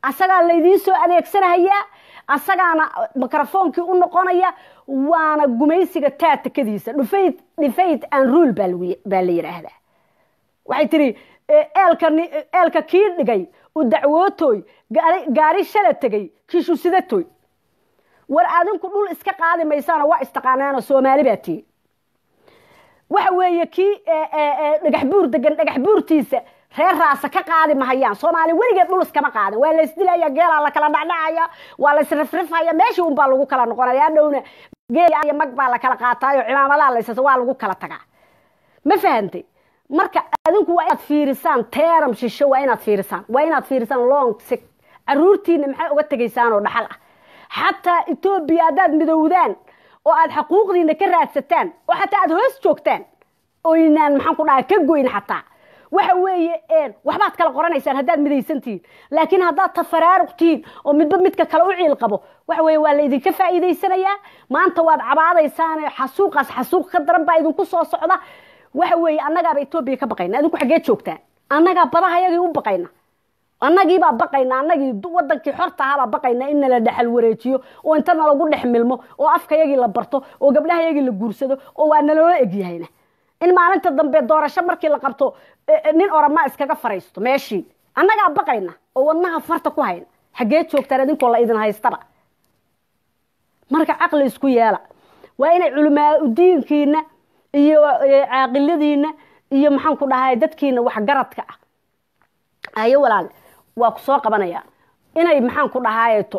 asagaa laydiin soo adeegsanahayaa asagaana mikrofoonkii u noqonaya waana gumaysiga taatakadiisa dhufayd dhifayd and rule baa la yidhaahdaa waxay tihi eelka eelka kii dhigay u dacwootoy gaari shala tegay kiishu sidatoy war adinku dhul iska qaadi maysaano waa istaqaanaano soomaali baa tihi waxa weeye kii dhagax buur degan dhagax buurtiisa reer raasa ka qaadi mahayaan soomaali weligeed dhul iskama qaadin waa laysdilaya geelaa lakala dhacdhacaya waa laysrifrifaya meeshii unbaa lagu kala noqonaya dhowna geel mag baa lakala qaataayo cimaamadaa laysasa waa lagu kala tagaa ma fahantay marka adinku waa inaad fiirisaan teeram shisho waa inaad fiirisaan waa inaad fiirisaan long sig caruurtiina maxay uga tegaysaan oo dhaxal ah xataa etoobiya haddaad midowdaan oo aad xaquuqdiina ka raadsataan oo xataa aad hoos joogtaan oynaan maxaan ku dhaha ka goyn xataa waxa weeye waxbaad kala qoranaysaan haddaad midaysantihiin laakiin haddaad tafaraaruq tihiin oo midba midka kale u ciil qabo waxa weye waa laydinka faa'iidaysanayaa maanta waad cabaadaysaan xasuuqaas xasuuq ka daran baa idinku soo socda waxa weeye annagaaba etoobiya ka baqayna adinku xaggee joogtaan annagaa badaha yagii u baqayna annagiibaa baqayna annagii wadankii xorta ahaabaa baqayna in nala dhexal wareejiyo oo inta nalagu dhex milmo oo afkayagii la barto oo gabdhahayagii la guursado oo waa naloola egyahayna in maalinta dambe doorasho markii la qabto nin oramaa iskaga faraysto meeshii annagaa baqayna oo wadnaha farta ku hayna xaggee joogtaan idinkoo la idin haystaba marka caqli isku yeela waa inay culamaa udiinkiina iyo caaqiladiina iyo maxaan ku dhahay dadkiina waxgaradka ah ayo walaale waa ku soo qabanaya inay maxaan ku dhahaayeto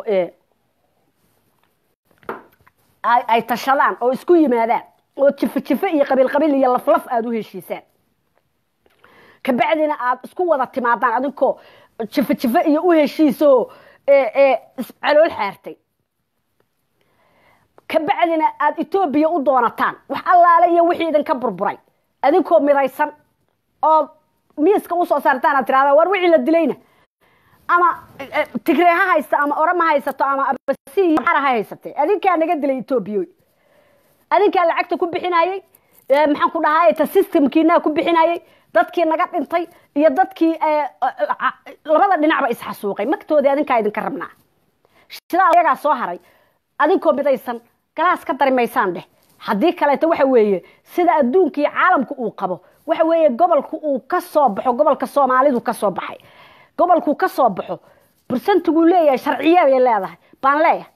ay tashadaan oo isku yimaadaan oo jifo jifo iyo qabiil qabiil iyo laflaf aada u heshiisaan kabacdina aada isku wada timaadaan adinkoo jifo jifo iyo u heshiisoo calool xaartay kabacdina aada etoobiya u doonataan wax allaale iyo wixii idinka burburay adinkoo midaysan oo miiska usoo saartaan aad tirahda war wixii la dilayna ama tigree ha haysta ama orama haysato ama abasi ha haysatee adinkaa naga dilay etoobiya adinkaa lacagta ku bixinayey maxaan ku dhahay ta systemkiinaa ku bixinayey dadkii naga dhintay iyo dadkii labada dhinacba isxasuuqay magtoodii adinkaa idinka rabnaa sidaa ayagaa soo haray adinkoo midaysan galaas ka dari maysaan dheh haddii kaleeto waxa weeye sida adduunka iyo caalamka uu qabo waxa weeye gobolka uu ka soo baxo gobolka soomaalidu ka soo baxay gobolkuu ka soo baxo bursantiguu leeyahay sharciya bay leedahay baan leeyahay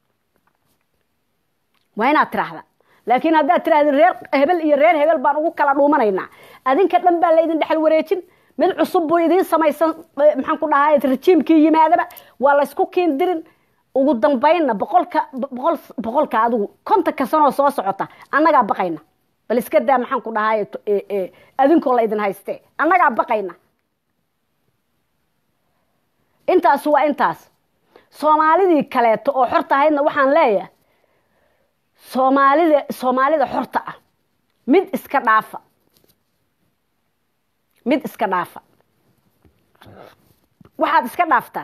waa inaad tiraahda laakiin haddaad tirahdin reer hebel iyo reer hebel baan ugu kala dhuumanaynaa adinka dhan baa laydin dhexal wareejin mid cusub buu idiin samaysan maxaan ku dhahay rajiimkii yimaadaba waa laysku kiindirin ugu dambaynna boqolka boqol boqolka adigu kontanka sanoo soo socota annagaa baqayna bal iska daa maxaan ku dhahay adinkoo la idin haystee annagaa baqayna intaas waa intaas soomaalidii kaleeto oo xorta ahaydna waxaan leeyahay soomaalida soomaalida xorta ah mid iska dhaafa mid iska dhaafa waxaad iska dhaaftaan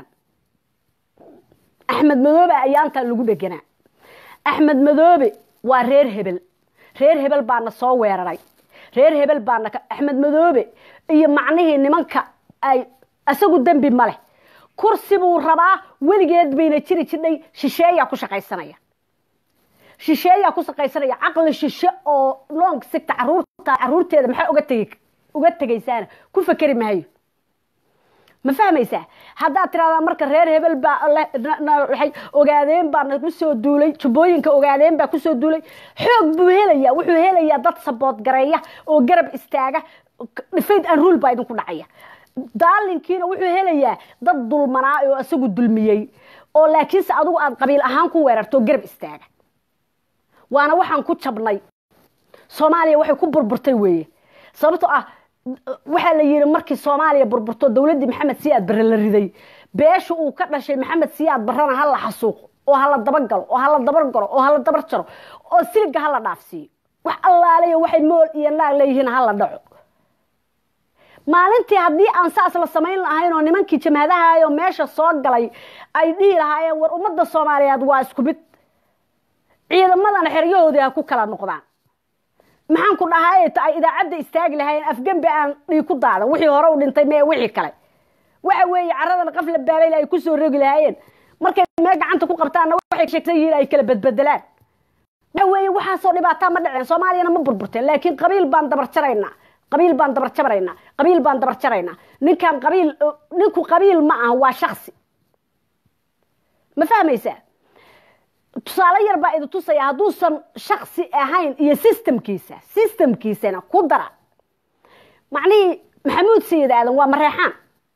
axmed madoobe ayaantaa lagu dheganaa axmed madoobe waa reer hebel reer hebel baana soo weeraray reer hebel baana axmed madoobe iyo macnihii nimanka ay isagu dembi ma leh kursi buu rabaa weligeed bayna jiri jidhay shisheeyaa ku shaqaysanaya shisheeyaa ku shaqaysanaya caqli shishe oo long sigta caruurta caruurteeda maxaa uga tegi uga tegaysaana ku fekeri maayo ma fahmaysaa haddaad tiraahdaa marka reer hebel baa waay ogaadeen baa nagu soo duulay jubbooyinka ogaadeen baa kusoo duulay xoog buu helayaa wuxuu helayaa dad sabood gareeya oo garab istaaga dhifayd an ruul baa idinku dhacaya daalinkiina wuxuu helayaa dad dulmanaa oo isagu dulmiyey oo laakiinse adigu aad qabiil ahaan ku weerarto garab istaaga waana waxaan ku jabnay soomaaliya waxay ku burburtay weeye sababtoo ah waxaa la yidhi markii soomaaliya burburto dowladdii maxamed siyaad barre la riday beesha uu ka dhashay maxamed siyaad barrena ha la xasuuqo oo hala dabagalo oo hala dabargalo oo hala dabar jaro oo siliga hala dhaafsiiyo wax allaaleyo waxay mool iyo naag leeyihiin hala dhaco maalintii haddii aan saas la samayn lahayn oo nimankii jamhadahayo meesha soo galay ay dhihi lahaayeen war ummadda soomaaliyeed waa isku mid ciidamadana xeryahoodii ha ku kala noqdaan maxaan ku dhahay ay idaacadda istaagi lahayn afgembi aan dhii ku daadan wixii hore u dhintay mee wixii kale waxa weeye caradan qaf la baabayl ay ku soo rogi lahaayeen markay meel gacanta ku qabtaanna waxay sheegsan yihiin ay kala badbedelaan waxa weeye waxaasoo dhibaataa ma dhiceen soomaaliyana ma burburteen laakiin qabiil baan dabar jaraynaa qabiil baan dabar jabaraynaa qabiil baan dabar jaraynaa ninkan qabiil ninku qabiil ma aha waa shaksi ma fahmaysaa tusaale yar baa idi tusaya hadduusan shaksi ahayn iyo systemkiisa systemkiisana ku dara macnihii maxamuud sayid aadan waa mareexaan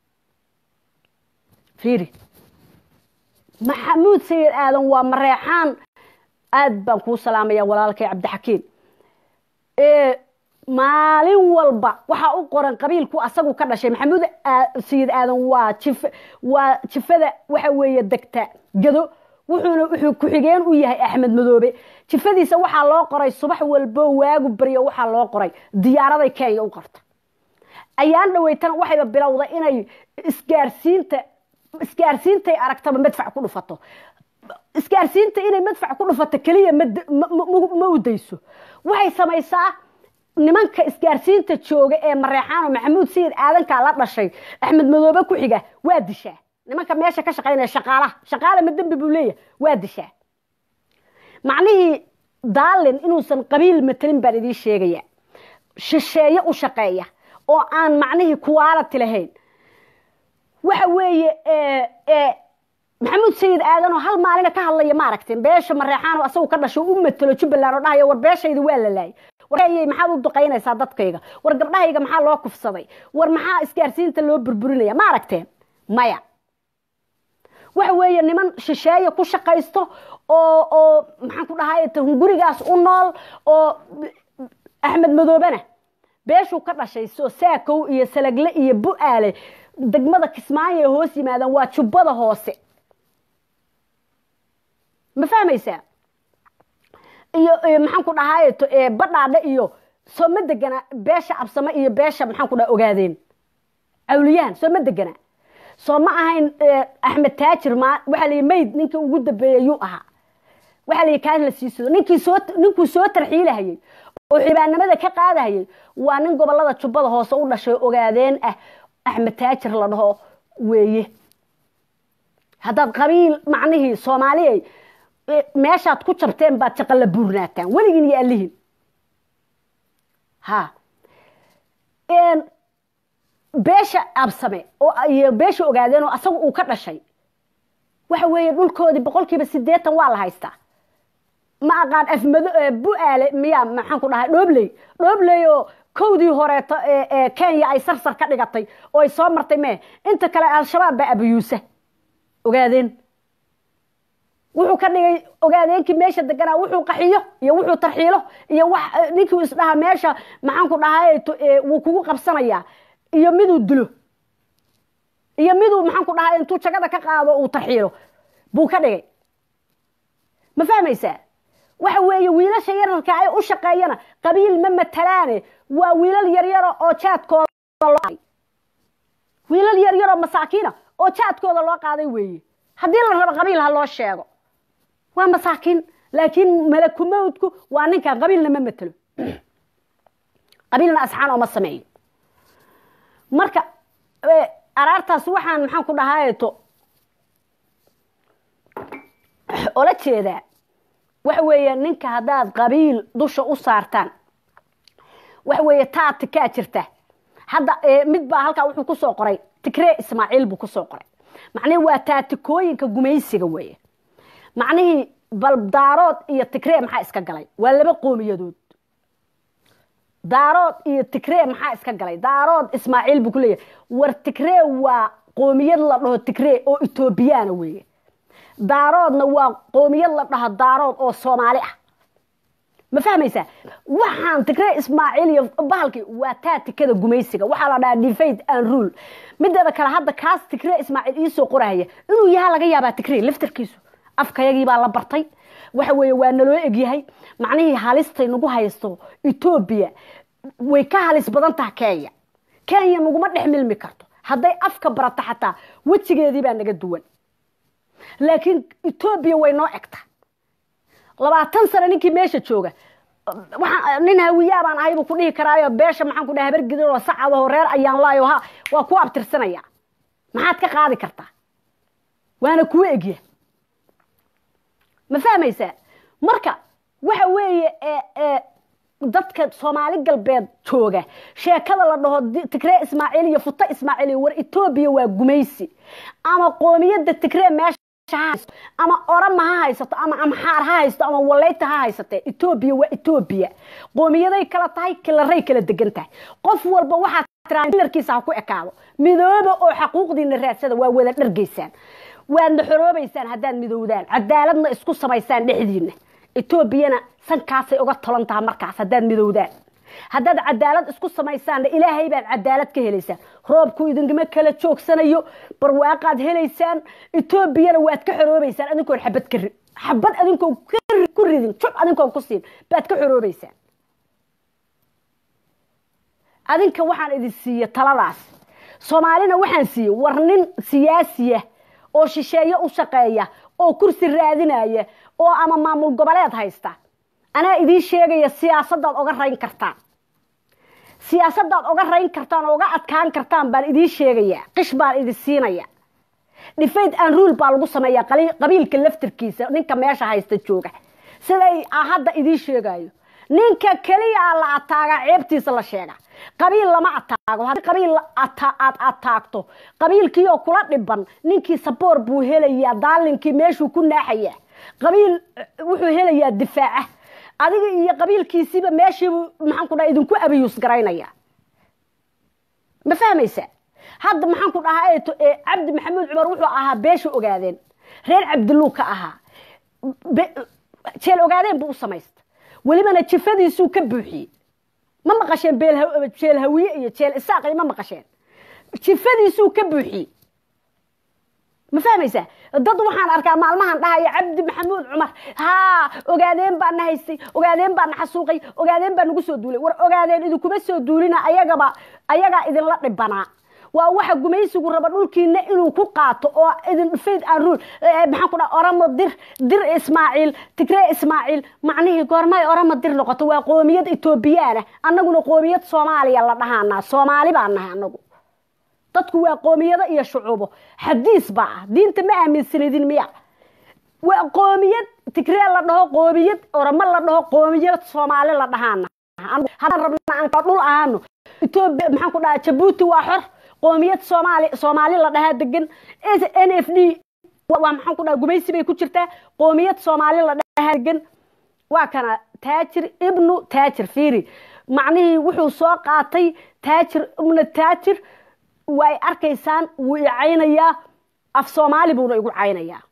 fiiri maxamuud sayid aadan waa mareexaan aad baan kuu salaamaya walaalkay cabdixakiim maalin walba waxaa u qoran qabiilku asagu ka dhashay maxamuud sayid aadan waa jif waa jifada waxa weeye degta gado wuxuuna wuxuu ku-xigeen u yahay axmed madoobe jifadiisa waxaa loo qoray subax walbo waagu baryo waxaa loo qoray diyaaraday kenya u qorta ayaan dhaweytana waxayba bilowda inay isgaarsiinta isgaarsiintay aragtaba madfac ku dhufato isgaarsiinta inay madfac ku dhufato keliya ma udayso waxay samaysaa nimanka isgaarsiinta jooga ee mareexaano maxamuud sayid aadankaa la dhashay axmed madoobe ku xiga waa dishaa nimanka meesha ka shaqaynaya shaqaalaha shaqaala ma dembi buu leeyahay waa dishaa macnihii daalin inuusan qabiil matelin baan idiin sheegaya shisheeye u shaqeeya oo aan macnihii kuwaalati lahayn waxa weeye maxamuud sayid aadan oo hal maalina ka hadlaya ma aragteen beesha mareexaano asagu ka dhasho u matelo jubbaland oo dhahaya war beeshayda waa la laayay warayay maxaad u duqaynaysaa dadkayga war gabdhahayga maxaa loo kufsaday war maxaa isgaarsiinta loo burburinaya ma aragteen maya waxa weeye niman shisheeye ku shaqaysto oo oo maxaan ku dhahay hungurigaas u nool oo axmed madoobena beeshuu ka dhashay soo saakow iyo salagle iyo bu-aale degmada kismaayo ee hoos yimaadaan waa jubbada hoose ma fahmaysaa iyo maxaan ku dhahay badhaadhe iyo soo ma degana beesha absame iyo beesha maxaan ku dhaha ogaadeen awliyahan soo ma degana soo ma ahayn axmed taajir ma waxaa la mayd ninkii ugu dambeeyey yuu ahaa waxaa la kaas la siisado ninkii soo ninkuu soo tarxiilahayey oo xibaanimada ka qaadahayey waa nin gobolada jubbada hoose u dhashay ogaadeen ah axmed taajir la dhaho weeye haddaad qabiil macnihii soomaaliyay meeshaad ku jabteen baad jaqalla buurnaataan weligiin iyo allihin ha beesha absame oo iyo beesha ogaadeen oo asaga uu ka dhashay waxa weeye dhulkoodii boqolkiiba siddeetan waa la haystaa ma aqaan afmado bu-aale miyaa maxaan ku dhahay dhoobley dhoobley oo kowdii horeeto ee kenya ay sarsar ka dhigatay oo ay soo martay mee inta kale al-shabaab baa abuyuusa ogaadeen wuxuu ka dhigay ogaadeenkii meesha deganaa wuxuu qaxiyo iyo wuxuu tarxiilo iyo wax ninkii isdhaha meesha maxaan ku dhahay wuu kugu qabsanayaa iyo miduu dilo iyo miduu maxaan ku dhahay intuu jagada ka qaado uu tarxiilo buu ka dhigay ma fahmaysaa waxa weeye wiilasha yararka ay u shaqeeyana qabiil ma matalaane waa wiilal yaryaro oo jaadkooda wiilal yaryaroo masaakiina oo jaadkooda loo qaaday weeye haddii la rabo qabiil ha loo sheego waa masaakiin laakiin malakumowdku waa ninkan qabiilna ma matelo qabiilna asxaan ooma sameeyo marka araartaas waxaan maxaan ku dhahaayeto ola jeedaa waxa weeye ninka haddaad qabiil dusha u saartaan waxa weeye taa tikaa jirta hadda mid baa halkaa wuxuu kusoo qoray tigree ismaaciil buu kusoo qoray macnihii waa taatikooyinka gumaysiga weeye macnihii bal daarood iyo tigree maxaa iska galay waa laba qoomiyadood daarood iyo tigree maxaa iska galay daarood ismaaciil buu ku leeyahay war tigree waa qoomiyad la dhaho tigree oo etoobiyaana weeye daaroodna waa qoomiyad la dhaho daarood oo soomaali ah ma fahmaysaa waxaan tigree ismaaciil iyo bahalkii waa taatikada gumaysiga waxaa la dhahaa defade and rule mideeda kale hadda kaas tigree ismaaciil iisoo qorahaya inuu yahaa laga yaabaa tigree laftarkiisu afkayagii baa la bartay waxa weeye waa naloo egyahay macnihii halistay nagu haysto etoobiya way ka halis badan taha kenya kenya naguma dhex milmi karto hadday afka barato xataa wejigeedii baa naga duwan laakiin etoobiya way noo egta labaatan sano ninkii meesha jooga nin hawiyaa baan ahay buu ku dhihi karaayo beesha maxaan ku dhaha habargidin oo sacadoo reer ayaan laayo ha waa ku abtirsanaya maxaad ka qaadi kartaa waana kuwa egya ma fahmaysaa marka waxa weeye dadka soomaali galbeed jooga sheekada la dhaho tigree ismaaciil iyo futo ismaaciil war etoobiya waa gumaysi ama qoomiyadda tigree meesha ama orama ha haysato ama amxaar ha haysato ama waleyta ha haysatee etoobiya waa etoobiya qoomiyaday kala tahay kilaray kala degan tahay qof walba waxaad tilarkiisa ha ku ekaado midooba oo xaquuqdiina raadsada waa wada dhargaysaan waadna xoroobaysaan haddaad midowdaan cadaaladna isku samaysaan dhexdiina etoobiyana sankaasay uga tolan taha markaas haddaad midowdaan haddaad cadaalad isku samaysaanna ilaahay baad cadaalad ka helaysaan roobku idinkama kala joogsanayo barwaaqaad helaysaan etoobiyana waad ka xoroobaysaan adinkoon xabad ka rid xabad adinkoon ku ridin jub adinkoon ku siin baad ka xoroobaysaan adinka waxaan idin siiye taladaas soomaalina waxaan siiye war nin siyaasiya oo shisheeye u shaqeeya oo kursi raadinaya oo ama maamul goboleed haysta anaa idiin sheegaya siyaasadaad oga rayn kartaan siyaasadaad oga rayn kartaan oo oga adkaan kartaan baan idiin sheegayaa qish baan idin siinaya dhifayd aan ruul baa lagu sameeyaa qabiilka laftirkiisa ninka meesha haysta jooga siday hadda idiin sheegayo ninka keliya la ataagaa ceebtiisa la sheega qabiil lama ataago haddii qabiil aad ataagto qabiilkiioo kula dhiban ninkii saboor buu helayaa daalinkii meeshuu ku naaxayaa qabiil wuxuu helayaa difaaca adiga iyo qabiilkiisiiba meeshiibu maxaan ku dhaha idinku abiyuus garaynaya ma fahmaysa hadda maxaan ku dhahaa cabdi maxamuud cumar wuxuu ahaa beesha ogaadeen reer cabdiluu ka ahaa jeel ogaadeen buu u samaysta welibana jifadiisuu ka buuxiyey ma maqasheen jeel hawiye iyo jeel isaaqi ma maqasheen jifadiisuu ka buuxiyey ma fahmaysaa dad waxaan arkaa maalmahan dhahaya cabdi maxamuud cumar haa ogaadeen baa na haystay ogaadeen baa na xasuuqay ogaadeen baa nagu soo duulay war ogaadeen idinkuma soo duulina ayagaba ayagaa idinla dhibanaa waa waxa gumaysigu raba dhulkiina inuu ku qaato oo idin fayd aan ruul maxaan ku dhaha oramo dir dir ismaaciil tigree ismaaciil macnihii goormay oramo dir noqoto waa qoomiyad etoobiyaana annaguna qoomiyad soomaaliya la dhahaanaa soomaali baa nahay annagu dadku waa qoomiyado iyo shucuubo xadiis baa ah diinta ma aaminsanidin miya waa qoomiyad tigree la dhaho qoomiyad oramo la dhaho qoomiyad soomaali la dhahaana haddaan rabna aan dhul ahaano etoobiya maxaan ku dhaha jabuuti waa xor qoomiyad soomaali soomaali la dhahaa degan n f d waa maxaan ku dhaha gumaysi bay ku jirtaa qoomiyad soomaali la dhahaa degan waa kana taajir ibnu taajir fiiri macnihii wuxuu soo qaatay taajir ibnu taajir way arkaysaan wuu i caynayaa af soomaali buuna igu caynayaa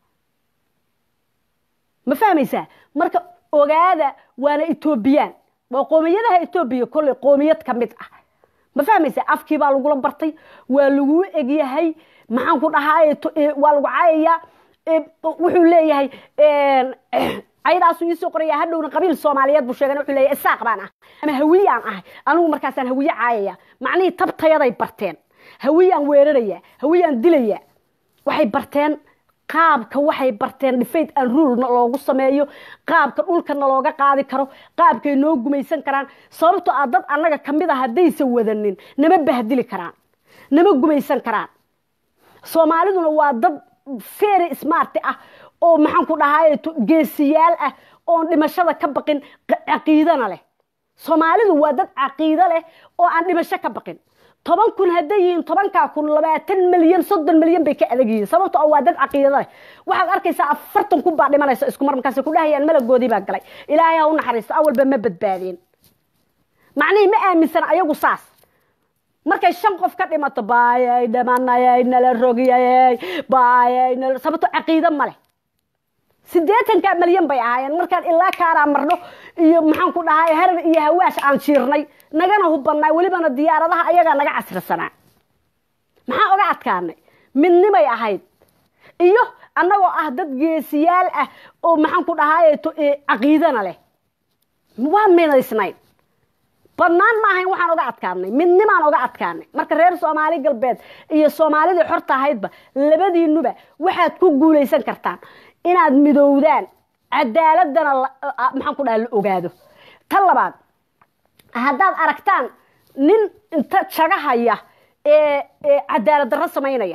ma fahmaysaa marka ogaada waana etoobiyaan waa qoomiyadaha etoobiya kolley qoomiyad ka mid ah ma fahmaysaa afkii baa lagula bartay waa laguu egyahay maxaan ku dhahaa waa lagu caayayaa wuxuu leeyahay caydaasuu iisoo qoraya hadhowna qabiil soomaaliyeed buu sheegana wuxuu leeyahay isaaq baan ah ama hawiyaan ahay anigu markaasaan hawiye caayaya macnihii tabtayaday barteen hawiyaan weeraraya hawiyaan dilaya waxay barteen qaabka waxay barteen dhifayd aan ruulna loogu sameeyo qaabka dhulkana looga qaadi karo qaabkay noo gumaysan karaan sababtoo ah dad annaga kamid a haddaysan wadanin nama bahdili karaan nama gumaysan karaan soomaaliduna waa dad fery smarti ah oo maxaan ku dhahay geesiyaal ah oon dhimashada ka baqin caqiidana leh soomaalidu waa dad caqiido leh oo aan dhimasho ka baqin toban kun hadday yihiin tobankaa kun labaatan milyan soddon milyan bay ka adag yihiin sababto waa dad caqiidada leh waxaad arkaysaa afartan kun baa dhimanaysa isku mar markaas ku dhahayaan malagoodii baa galay ilaahay ha u naxariisto awalba ma badbaadeen macnihii ma aaminsan ayagu saas markay shan qof ka dhimato baayay dhimanayay nala rogiyayay baayay nala sababto caqiido ma leh siddeetanka milyan bay ahaayeen markaan ilaa kaaraa marno iyo maxaan ku dhahay harar iyo hawaash aan jiirnay nagana hubannaa welibana diyaaradaha ayagaa naga casrisanaa maxaa oga adkaanay midnimay ahayd iyo annagoo ah dad geesiyaal ah oo maxaan ku dhahay caqiidana leh waan minaysnayd badnaan ma ahayn waxaan oga adkaanay midnimaan oga adkaanay marka reer soomaali galbeed iyo soomaalidii xorta ahaydba labadiinuba waxaad ku guulaysan kartaan inaad midowdaan cadaaladana maxaan ku dhaha la ogaado tan labaad haddaad aragtaan nin inta jagahaya ee cadaalad darro samaynaya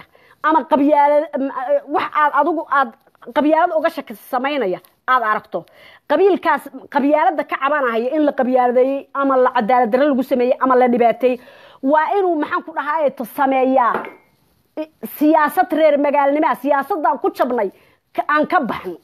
ama qabyaalad wax aad adigu aad qabyaalad uga shaki samaynaya aada aragto qabiilkaas qabyaalada ka cabanahaya in la qabyaaladeeyey ama la cadaalad darre lagu sameeyey ama la dhibaateeyey waa inuu maxaan ku dhahaye sameeyaa siyaasad reer magaalnimaa siyaasadaan ku jabnay aan ka baxno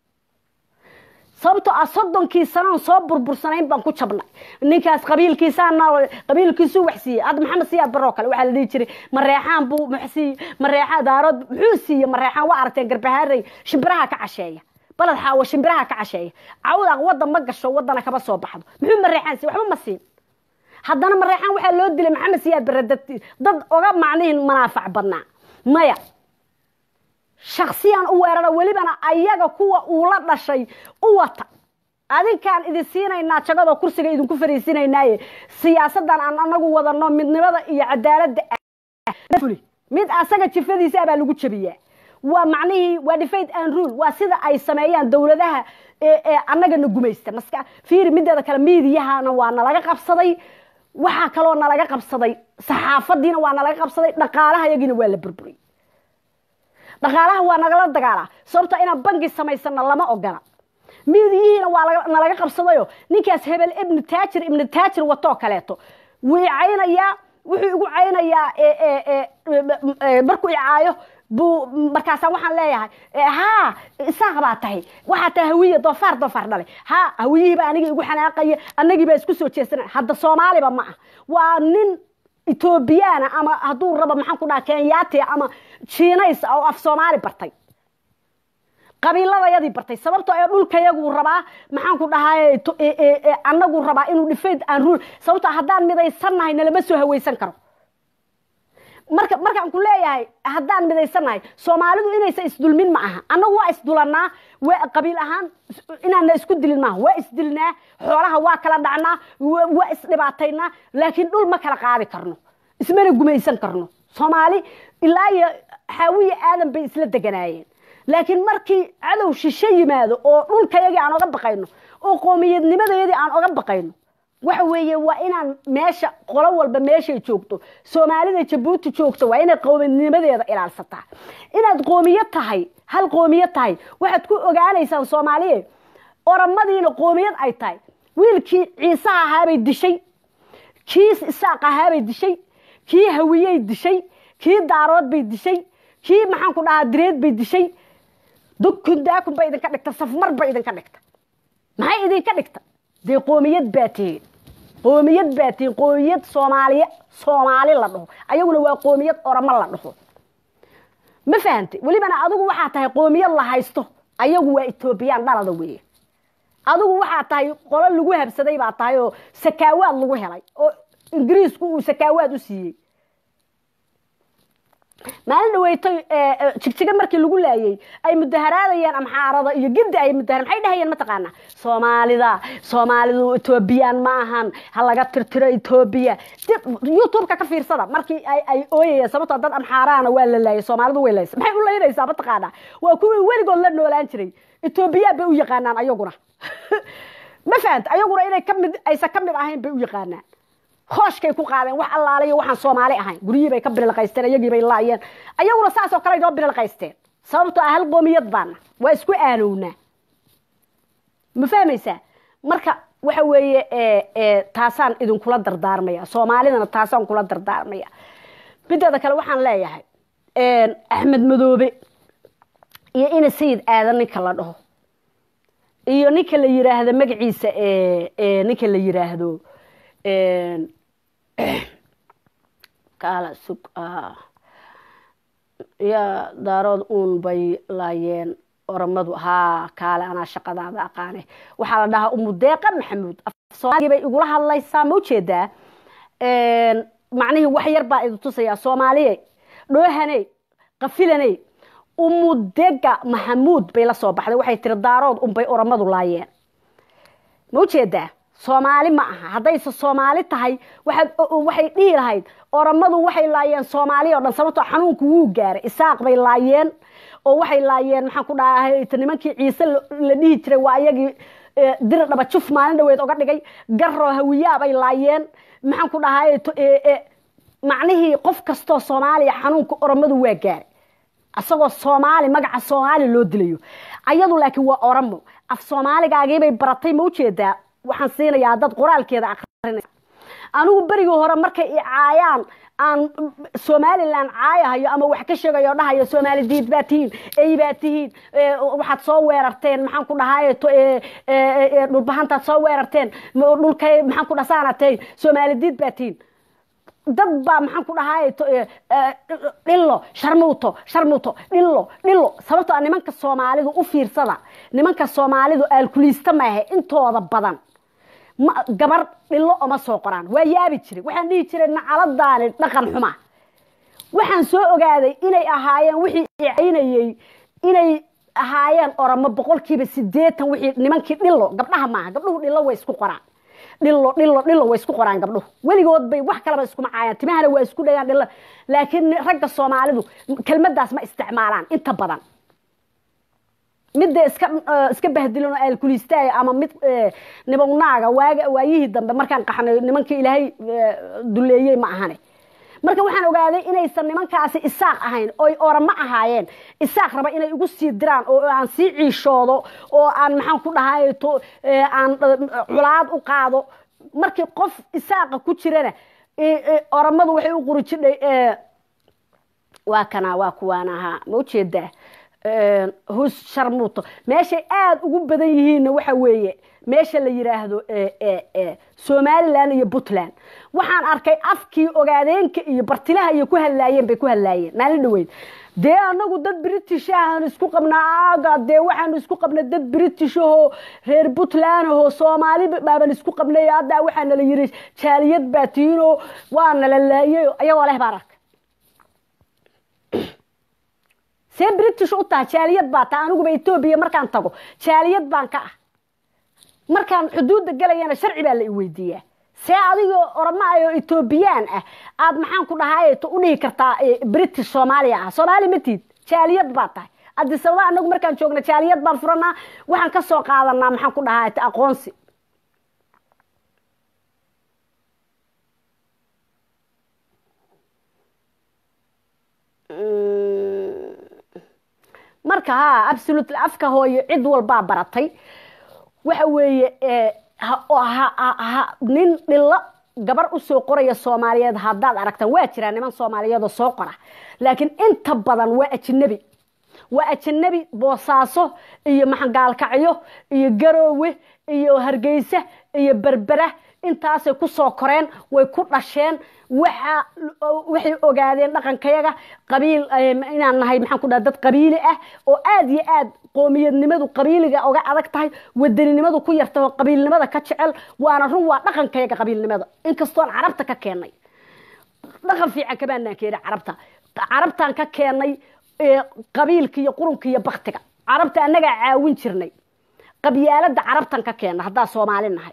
sababtoo ah soddonkii sanoon soo burbursanayn baan ku jabnay ninkaas qabiilkiisaana qabiilkiisuu wax siiyey hadda maxamed siyaad baroo kale waxaa la dhihi jiray mareexaan buu mxsiiy mareexaan daarood muxuu siiyey mareexaan waa aragteen garbahaarey shimbiraha ka casheeya baled xaawo shimbiraha ka casheeya cawdaaq waddan ma gasho waddana kama soo baxdo muxuu mareexaan siiy waxba ma siin haddana mareexaan waxaa loo dilay maxamed siyaad bare dad dad oga macnihin manaafac badnaa maya shaksiyan u weerara welibana ayaga kuwa uu la dhashay u wata adinkaan idin siinaynaa jagadoo kursiga idinku fariisinaynaaye siyaasadan aan anagu wadano midnimada iyo cadaaladda mid asaga jifadiisa baa lagu jabiyaa waa macnihii waa difaid and rule waa sida ay sameeyaan dowladaha ee annagana gumaysta maska fiiri mideeda kale miidiyahana waa nalaga qabsaday waxaa kaloo nalaga qabsaday saxaafadiina waa nalaga qabsaday dhaqaalaha yagiina waa la burburiyey dhaqaalaha waa nagala dagaalaa sababto inaan bangi samaysana lama ogola miidiyihiina waa nalaga qabsadayo ninkaas hebel ibnu taajir ibnu taajir watoo kaleeto wuu icaynayaa wuxuu igu caynayaa markuu icaayo buu markaasa waxaan leeyahay ha isaaq baa tahay waxaa tahay hawiye doofaar doofaar dhalay ha hawiyihiiba aniga igu xanaaqaya anagii baa isku soo jeesana hadda soomaaliba ma ah waa nin etoobiyana ama hadduu rabo maxaan ku dhaha kenyaati ama jiinays oo af soomaali bartay qabiiladayadii bartay sababtoo ee dhulkayaguu rabaa maxaan ku dhahay anaguu rabaa inuu dhifayd aan ruul sababtoo haddaan midaysannahay nalama soo hawaysan karo marka markaan ku leeyahay haddaan midaysannahay soomaalidu inaysan isdulmin ma aha annagu waa isdulanaa waa qabiil ahaan inaana isku dilin maaha waa isdilnaa xoolaha waa kala dhacnaa waa isdhibaataynaa laakiin dhul ma kala qaadi karno ismana gumaysan karno soomaali ilaa iyo xaawiya aadan bay isla deganaayeen laakiin markii cadow shisho yimaado oo dhulkayagii aan oga baqayno oo qoomiyadnimadayadii aan oga baqayno waxa weeye waa inaan meesha qolo walba meeshay joogto soomaalida jabuuti joogto waa inay qoomiyadnimadeeda ilaalsataa inaad qoomiyad tahay hal qoomiyad tahay waxaad ku ogaanaysaan soomaaliye oramadiina qoomiyad ay tahay wiilkii ciisaha ahaabay dishay kii isaaq ahaabay dishay kii hawiyey dishay kii daarood bay dishay kii maxaan ku dhahaa direed bay dishay dukun daakun bay idinka dhigta safmar bay idinka dhigta maxay idinka dhigta dee qoomiyad baa tihiin qoomiyad baa tihiin qoomiyad soomaaliya soomaali la dhaho ayaguna waa qoomiyad oramo la dhaho ma fahantay welibana adigu waxaa tahay qoomiyad la haysto ayagu waa etoobiyaan dhalada weeye adigu waxaa tahay qolo lagu habsaday baa tahay oo sakaawaad lagu helay oo ingiriisku uu sakaawaad u siiyey maalin dhaweytoy jigjiga markii lagu laayey ay mudaharaadayeen amxaarada iyo giddi ay mudahara maxay dhahayeen mataqaanaa soomaalida soomaalidu etoobiyaan ma ahan ha laga tirtiro etoobiya youtube-ka ka fiirsada markii ay ay ooyayeen sababtoo dad amxaaraana waa la laayay soomaalidu way laysa maxay u laynaysaa mataqaanaa waa kuwii weligood la noolaan jiray etoobiyaan bay u yaqaanaan ayaguna ma fahanta ayaguna inay kamid aysan ka mid ahayn bay u yaqaanaan hooshkay ku qaadeen wax allaalayo waxaan soomaali ahayn guryihii bay ka birilqaysteen ayagii bay laayeen ayaguna saasoo kale inoo birilqaysteen sababtoo ah hal qoomiyad baana waa isku aanownaa ma fahmaysaa marka waxa weeye taasaan idinkula dardaarmaya soomaalidana taasaan kula dardaarmaya mideeda kale waxaan leeyahay axmed madoobe iyo ina sayid aadan ninka la dhaho iyo ninka la yiraahdo magaciisa ninka la yiraahdo kaala sug ya daarood uun bay laayeen oramadu haa kaale anaa shaqadaada aqaane waxaa la dhahaa umudeeqa maxamuud soomaaligii bay igula hadlaysaa ma ujeedaa macnihii wax yar baa idin tusayaa soomaaliye dhoohaney qafilaney umudega maxamuud bay la soo baxday waxay tiri daarood unbay oramadu laayeen ma ujeedaa soomaali ma aha haddayse soomaali tahay waaad waxay dhihi lahayd oramadu waxay laayeen soomaali o dhan sababtoo xanuunku wuu gaaray isaaq bay laayeen oo waxay laayeen maxaan ku dhahay nimankii ciise la dhihi jiray waa ayagii diri dhaba juf maalin dhaweed oga dhigay garoo hawiyaa bay laayeen maxaan ku dhahay macnihii qof kastoo soomaaliya xanuunka oramadu waa gaaray asagoo soomaali magaca soomaali loo dilayo ayadu laakiin waa oramo af soomaaligaagiibay baratay ma ujeedaa waxaan siinayaa dad qoraalkeeda akrinaya anigu berigii hore markay i caayaan aan somalilan caayahayo ama wax ka sheegayo dhahayo soomaali diid baa tihiin ey baa tihiin waxaad soo weerarteen maxaan ku dhahay dhulbahantaad soo weerarteen dhulkay maxaan ku dhasaanatay soomaali diid baa tihiin dad baa maxaan ku dhahay dhillo sharmuuto sharmuuto dhillo dhillo sababtoo nimanka soomaalidu u fiirsada nimanka soomaalidu aalkuliista maahe intooda badan gabar dhillo oma soo qoraan waa yaabi jiray waxaan dhihi jiray nacaladaani dhaqan xuma waxaan soo ogaaday inay ahaayeen wixii icaynayey inay ahaayeen oramo boqolkiiba sideetan wixii nimankii dhillo gabdhaha maaha gabdhuhu dhillo way isku qoraan dhillo dhillo dhillo way isku qoraan gabdhuhu weligood bay wax kalaba iskuma caayaan timahana waa isku dhagaan dhillo laakiin ragga soomaalidu kelmadaas ma isticmaalaan inta badan midda iska iska bahdilin oo aalkuliistaayo ama mid nibawnaaga waaga waayihii dambe markaan qaxnay nimankii ilaahay duleeyey ma ahane marka waxaan ogaaday inaysan nimankaasi isaaq ahayn oy orama ahaayeen isaaq raba inay igu sii diraan oo aan sii ciishoodo oo aan maxaan ku dhahay aan culaad u qaado markii qof isaaqa ku jirana oramadu waxay u quri jidhay waa kana waa kuwaan ahaa ma ujeedaa hus sharmuuto meeshay aada ugu badan yihiinna waxa weeye meesha la yiraahdo somalilan iyo puntland waxaan arkay afkii ogaadeenka iyo bartilaha iyo ku hadlaayeen bay ku hadlaayeen maalin dhaweyd dee anagu dad british ahaan isku qabnaa aga dee waxaanu isku qabnay dad british ahoo reer puntland ahoo soomaali baaban isku qabnay hadda waxaa nala yiri jaaliyad baa tiinoo waa nala laayay ayagoo leh baan arkay see british u taha jaaliyad baa taa aniguba etoobiya markaan tago jaaliyad baan ka ah markaan xuduudda galayana sharci baa la i weydiiyaa see adigoo orama oo etoobiyaan ah aad maxaan ku dhahay u dhihi kartaa british soomaaliya ah soomaali matid jaaliyad baa tahay adisababa anagu markaan joogna jaaliyad baan furanaa waxaan ka soo qaadanaa maxaan ku dhahay aqoonsi marka ha absolut afka hooyo cid walbaa baratay waxa weeye nin dhillo gabar usoo qoraya soomaaliyeed haddaad aragtaan waa jiraa niman soomaaliyeedoo soo qora laakiin inta badan waa ajanabi waa ajanabi boosaaso iyo maxangaalkacyo iyo garoowe iyo hargeysa iyo berbera intaasay ku soo koreen way ku dhasheen waxa waxay ogaadeen dhaqankayaga qabiil inaan nahay maxaan ku dhaha dad qabiili ah oo aada iyo aad qoomiyadnimadu qabiiliga oga adag tahay wadaninimadu ku yarta oo qabiilnimada ka jecel waana run waa dhaqankayaga qabiilnimada inkastoon carabta ka keennay dhaqan fiican kamaanaan keenay carabta carabtaan ka keennay qabiilka iyo qurunka iyo baktiga carabta annagaa caawin jirnay qabyaalada carabtan ka keenna haddaa soomaali nahay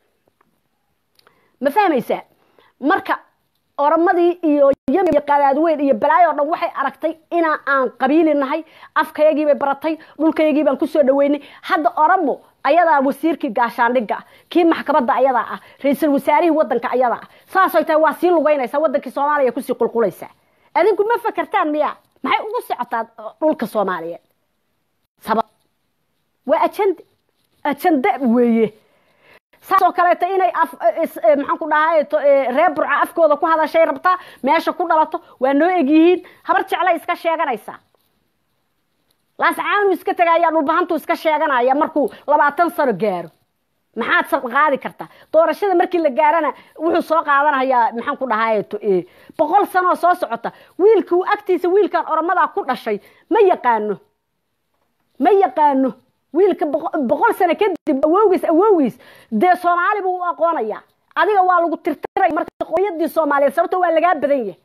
ma fahmaysaa marka oramadii iyo yami iyo qadaadweyn iyo balaayo o dhan waxay aragtay inaa aan qabiili nahay afkayagiibay baratay dhulkayagii baan kusoo dhaweynay hadda oramo ayadaa wasiirkii gaashaandhigga ah kii maxkamadda ayadaa ah ra-iisul wasaarihii wadanka ayadaa ah saasay tahay waa sii lugaynaysaa wadankii soomaaliya kusii qulqulaysaa adinku ma fakertaan miya maxay ugu socotaa dhulka soomaaliyeed sabab waa ajande ajande weeye saasoo kaleeto inay maxaan ku dhahay reer burca afkooda ku hadashay rabtaa meesha ku dhalato waa noo egyihiin habar jeclay iska sheeganaysaa laascaanu iska tegaya dhulbahantu iska sheeganaya markuu labaatan sano gaaro maxaad qaadi kartaa doorashada markii la gaarana wuxuu soo qaadanayaa maxaan ku dhahay boqol sanooo soo socota wiilkuu agtiisa wiilkan oramadaa ku dhashay ma yaqaano ma yaqaano wiilka boqol sano kadib awowgiis awowgiis dee soomaali buu u aqoonayaa adiga waa lagu tirtiray marka qoyadii soomaaliyeed sababto waa lagaa badan yahay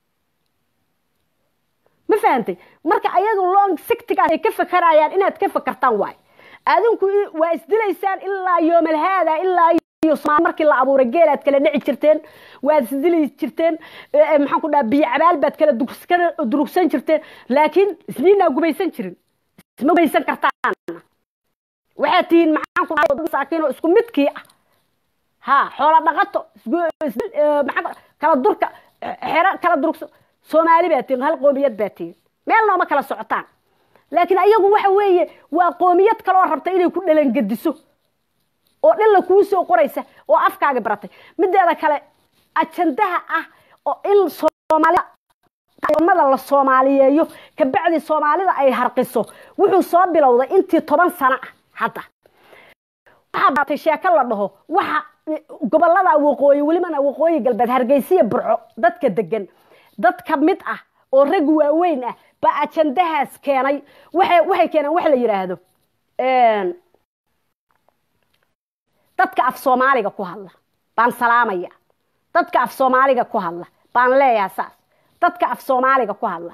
ma fahantay marka ayagu long sictigaas ay ka fakarayaan inaad ka fakartaan waay adinku waa isdilaysaan ilaa yoomalhaada ilaa markii la abuuray geel aad kala dhici jirteen waad isdili jirteen maxaan ku dhaha biyo cabaal baad kala durugsan jirteen laakiin isniinaa gumaysan jirin isma gumaysan kartaan waxaad tihiin maxaan ku dhahay masaakiin oo isku midkii ah ha xoola dhaqato kala durka xero kala durugso soomaali baa tihiin hal qoomiyad baa tihiin meel nooma kala socotaan laakiin ayagu waxa weeye waa qoomiyad kaleoo rabta inay ku dhalangediso oo dhilla kuu soo qoraysa oo afkaaga baratay mideeda kale ajandaha ah oo in soomaalida mada la soomaaliyeeyo kabacdi soomaalida ay harqiso wuxuu soo bilowday intii toban sano ah hadda waxaa baatay sheeko la dhaho waxa gobolada waqooyi welibana waqooyi galbeed hargeysiya burco dadka degan dad ka mid ah oo rag waaweyn ah baa ajandahaas keenay waxay waxay keeneen wax la yidhaahdo dadka af soomaaliga ku hadla baan salaamaya dadka af soomaaliga ku hadla baan leeyaha saas dadka af soomaaliga ku hadla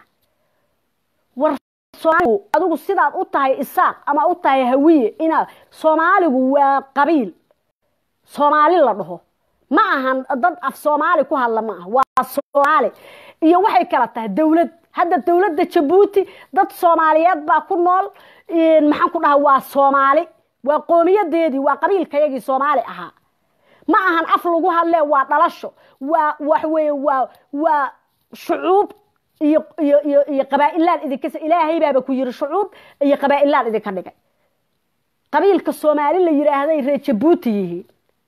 war adigu sidaad u tahay isaaq ama u tahay hawiye inaad soomaaligu waa qabiil soomaali la dhaho ma ahan dad af soomaali ku hadla ma aha waa soomaali iyo waxay kala tahay dowlad hadda dowladda jabuuti dad soomaaliyeed baa ku nool maxaan ku dhaha waa soomaali waa qoomiyadeedii waa qabiilkayagii soomaali ahaa ma ahan af lagu hadle waa dhalasho waa wax weeye waa waa shucuub iyo iyo iyo iyo qabaa'ilaan idinka ilaahay baaba ku yiri shucuub iyo qabaa'ilaan idinka dhigay qabiilka soomaali la yidhaahday reer jabuuti yihiin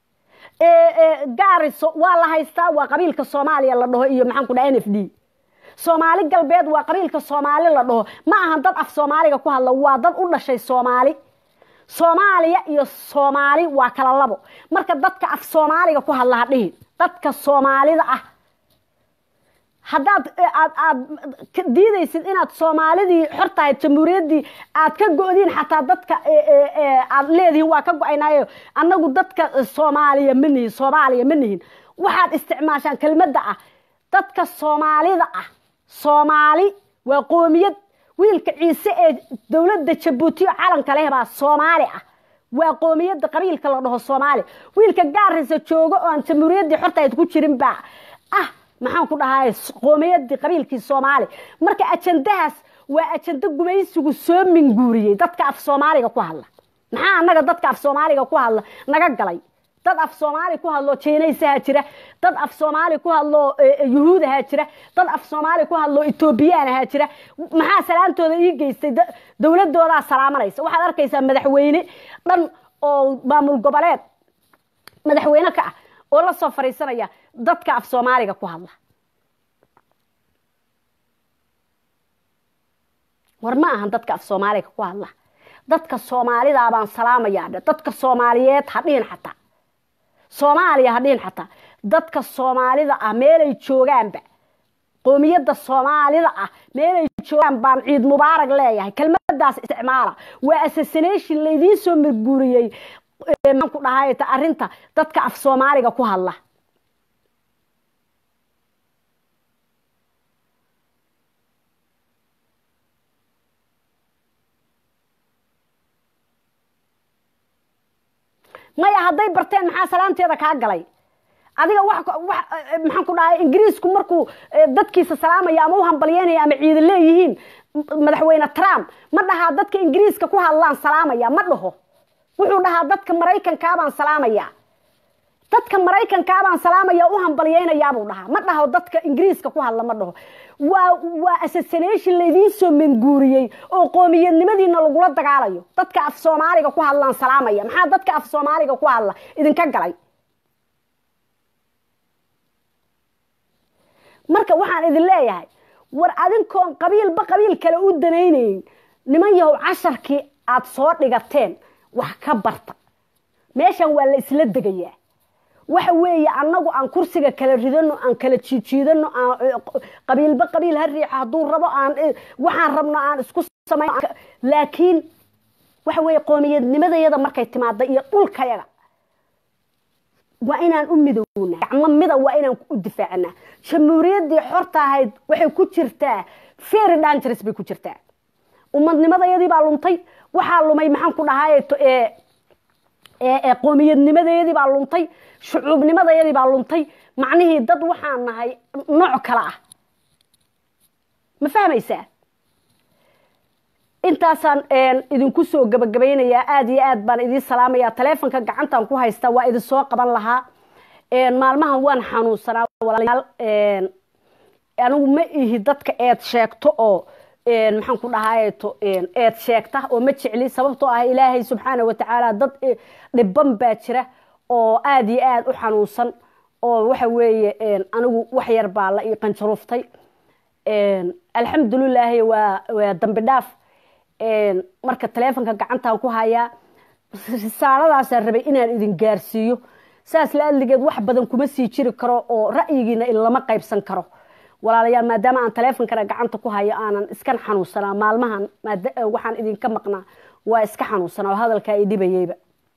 gaariso waa la haystaa waa qabiilka soomaaliya la dhaho iyo maxaan ku dhaha n f d soomaali galbeed waa qabiilka soomaali la dhaho ma ahan dad af soomaaliga ku hadla waa dad u dhashay soomaali soomaaliya iyo soomaali waa kala labo marka dadka af soomaaliga ku hadla ha dhihin dadka soomaalida ah haddaad aad aad diidaysid inaad soomaalidii xor tahay jamhuuriyaddii aad ka go-diin xataa dadka aad leedihiin waa ka go-aynaayo annagu dadka soomaaliya ma nihin soomaaliya ma nihin waxaad isticmaashaan kelmadda ah dadka soomaalida ah soomaali waa qoomiyad wiilka ciise ee dowladda jabuutiyo calanka leh baa soomaali ah waa qoomiyadda qabiilka la dhaho soomaali wiilka gaarisa joogo oo aan jamhuuriyaddii xortayd ku jirin baa ah maxaan ku dhahay qoomiyadii qabiilkii soomaali marka ajandahaas waa ajando gumaysigu soo minguuriyey dadka af soomaaliga ku hadla maxaa annaga dadka af soomaaliga ku hadla naga galay dad af soomaali ku hadlo jinaysaha jira dad af soomaali ku hadlo yuhuudaha jira dad af soomaali ku hadlo etoobiyaanaha jira maxaa salaantooda ii geystay dowladoodaa salaamanaysa waxaad arkaysaa madaxweyne dhan oo maamul goboleed madaxweyne ka ah oo la soo fariisanaya dadka af soomaaliga ku hadla war ma ahan dadka af soomaaliga ku hadla dadka soomaalidaa baan salaamayaa dhe dadka soomaaliyeed ha dhihin xataa soomaaliya ha dhihin xataa dadka soomaalida ah meelay joogaanba qoomiyadda soomaalida ah meelay joogaan baan ciid mubaarag leeyahay kelmadaas isticmaala waa assassination laydiin soo marguuriyey maxaan ku dhahay arrinta dadka af soomaaliga ku hadla maya hadday barteen maxaa salaanteeda kaa galay adiga wax maxaan ku dhahay ingiriisku markuu dadkiisa salaamaya ama u hambalyeynaya ama ciida leeyihiin madaxweyne trump ma dhahaa dadka ingiriiska ku hadlaan salaamaya ma dhaho wuxuu dhahaa dadka maraykankaabaan salaamaya dadka maraykankaabaan salaamaya u hambalyeynayaabuu dhahaa ma dhaho dadka ingiriiska ku hadla ma dhaho waa waa assassination laydiin soo manguuriyey oo qoomiyadnimadiina lagula dagaalayo dadka af soomaaliga ku hadlaan salaamaya maxaa dadka af soomaaliga ku hadla idinka galay marka waxaan idin leeyahay war adinkoon qabiilba qabiil kale u danaynayn niman yahow casharkii aada soo dhigateen wax ka barta meeshan waa la isla degayaa waxa weeye annagu aan kursiga kala ridano aan kala jiijiidano aan qabiilba qabiil ha riixo hadduu rabo aan waxaan rabno aan isku samayn laakiin waxa weeye qoomiyadnimadayada markay timaada iyo dhulkayaga waa inaan u midowna gacmo mida waa inaan u difaacnaa jamhuuriyaddii xorta ahayd waxay ku jirtaa very dangerous bay ku jirtaa ummadnimadayadii baa luntay waxaa lumay maxaan ku dhahay qoomiyadnimadayadii baa luntay shucuubnimadayadii baa luntay macnihii dad waxaan nahay nooc kale ah ma fahmaysaa intaasaan idinku soo gabagabaynayaa aada iyo aad baan idiin salaamayaa taleefonka gacantaan ku haystaa waa idin soo qaban lahaa maalmahan waan xanuunsanaa walaalayaal anigu ma ihi dadka eed sheegto oo maxaan ku dhahaayeto eed sheegta oo ma jecli sababtoo ah ilaahay subxaana watacaala dad dhiban baa jira oo aada iyo aada u xanuunsan oo waxa weeye anigu wax yar baa la ii qanjaruuftay alxamdulilaahi waa waa dambi dhaaf marka taleefonka gacantaan ku hayaa risaaladaasaan rabay inaan idin gaarsiiyo saas la adligeed wax badan kuma sii jiri karo oo ra'yigiina lama qaybsan karo walaalayaal maadaama aan taleefonkana gacanta ku hayo aanan iskan xanuunsanaa maalmahan waxaan idinka maqnaa waa iska xanuunsanaa oo hadalkaa i dhibayeyba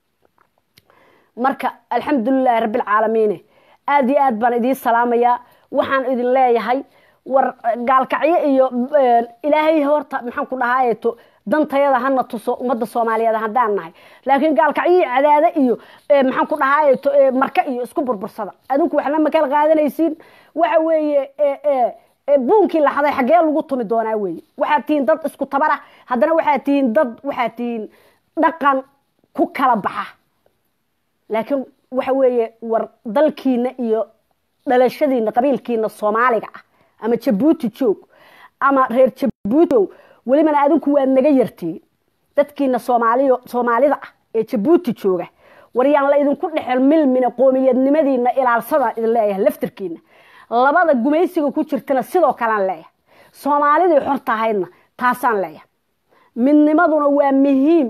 marka alxamdulilahi rabbilcaalamiine aada iyo aad baan idiin salaamayaa waxaan idin leeyahay war gaalkacyo iyo ilaahay horta maxaan ku dhahaayeto dantayada hana tuso ummadda soomaaliyeed haddaan nahay laakiin gaalkacyo cadaade iyo maxaan ku dhahaayeto marka iyo isku burbursada adinku waxna ma kala qaadanaysiin waxa weeye buunkii laxaday xaggee lagu tumi doonaa weeye waxaad tihiin dad isku tabar ah haddana waxaad tihiin dad waxaad tihiin dhaqan ku kala baxa laakiin waxa weeye war dalkiina iyo dhalashadiina qabiilkiina soomaaliga ah ama jabuuti joog ama reer jabuuti joog welibana adinku waad naga yartiin dadkiina soomaaliyo soomaalida ah ee jabuuti jooga waryaan la idinku dhexel milmina qoomiyadnimadiina ilaalsadaan idin leeyahay laftirkiina labada gumaysiga ku jirtana sidoo kalean leeyahay soomaalidii xor tahaydna taasaan leeyahay midnimaduna waa muhiim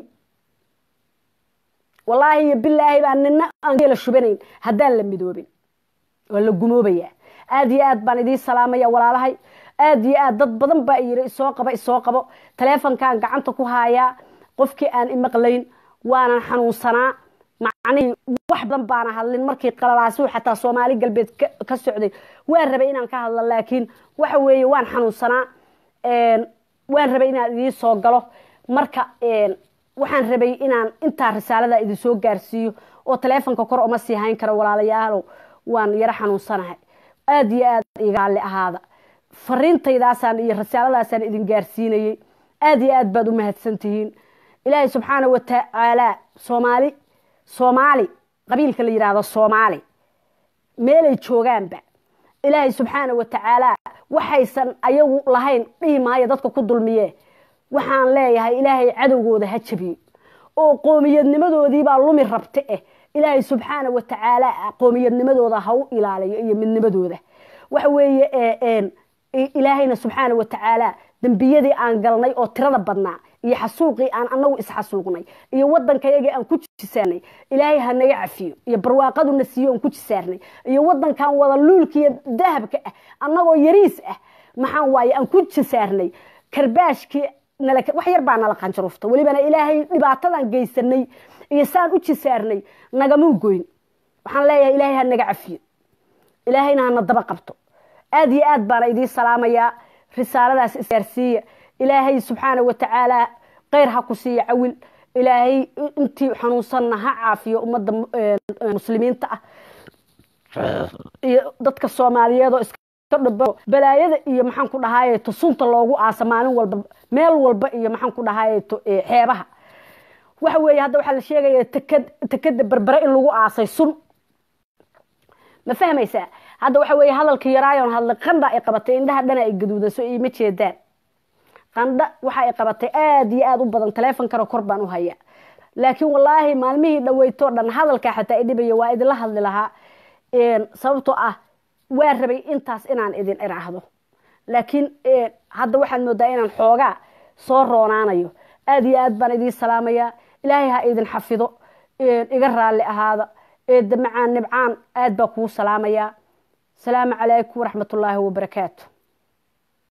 wallaahi iyo bilaahi baa nina aan geela shubanayn haddaan la midoobin waa la gumoobayaa aada iyo aad baan idiin salaamaya walaalahay aada iyo aad dad badan baa yiri isoo qabo isoo qabo taleefonkaan gacanta ku haayaa qofkii aan imaqlayn waanan xanuunsanaa macnihii wax badan baana hadlin markii qalalaasiu xataa soomaali galbeed ka socday waan rabay inaan ka hadlo laakiin waxa weeye waan xanuunsanaa waan rabay inaan idiin soo galo marka waxaan rabay inaan intaa risaalada idin soo gaarsiiyo oo taleefonka kor uma sii hayn karo walaalayaalow waan yaro xanuunsanahay aada iyo aad igaalli ahaada fariintaydaasaan iyo risaaladaasaan idin gaarsiinayey aada iyo aad baad u mahadsantihiin ilaahay subxaana watacaala soomaali soomaali qabiilka la yidhaahdo soomaali meelay joogaanba ilaahay subxaana watacaala waxaysan ayagu lahayn dhihi maayo dadka ku dulmiye waxaan leeyahay ilaahay cadowgooda ha jabiyo oo qoomiyadnimadoodiibaa lumi rabta eh ilaahay subxaana watacaala qoomiyadnimadooda ha u ilaaliyo iyo midnimadooda waxa weeye ilaahayna subxaana watacaala dembiyadii aan galnay oo tirada badnaa iyo xasuuqii aan anagu isxasuuqnay iyo wadankayagii aan ku jisaarnay ilaahay ha naga cafiyo iyo barwaaqaduna siiyo aan ku jisaarnay iyo wadankan wada luulkiiyo dahabka ah annagoo yariis ah maxaan waaye aan ku jisaarnay karbaashkii wax yar baa nala qanjarufta welibana ilaahay dhibaatadan geysanay iyo saan u jisaarnay nagamuu goyn waxaan leeyahay ilaahay ha naga cafiyo ilaahayna hana daba qabto aada iyo aad baana idiin salaamayaa risaaladaas isgaarsiiya ilaahay subxaana watacaala kheyr ha ku siiya cawil ilaahay intii xanuunsanna ha caafiyo ummadda muslimiinta ah iyo dadka soomaaliyeed oo iskadhabo balaayada iyo maxaan ku dhahaayeto sunta loogu aasa maalin walba meel walba iyo maxaan ku dhahaayeto xeebaha waxa weeye hadda waxaa la sheegaya tekad tekada berbere in lagu aasay sun ma fahmaysaa hadda waxa weeye hadalka yaraayon hadlay qandha ay qabatay indhaha dhana ay gaduudaso iima jeedaan qandha waxa ay qabatay aada iyo aada u badan taleefonkana kor baan u haya laakiin wallaahi maalmihii dhaweytoo dhan hadalkaa xataa idhibaya waa idinla hadli lahaa sababtoo ah waa rabay intaas inaan idin iraahdo laakiin hadda waxaad moodaa inaan xoogaa soo roonaanayo aada iyo aad baan idiin salaamayaa ilaahay ha idin xafido iga raalli ahaada eedda macaan nibcaan aad baa kuu salaamayaa asalaamu calaykum waraxmat ullaahi wabarakaatu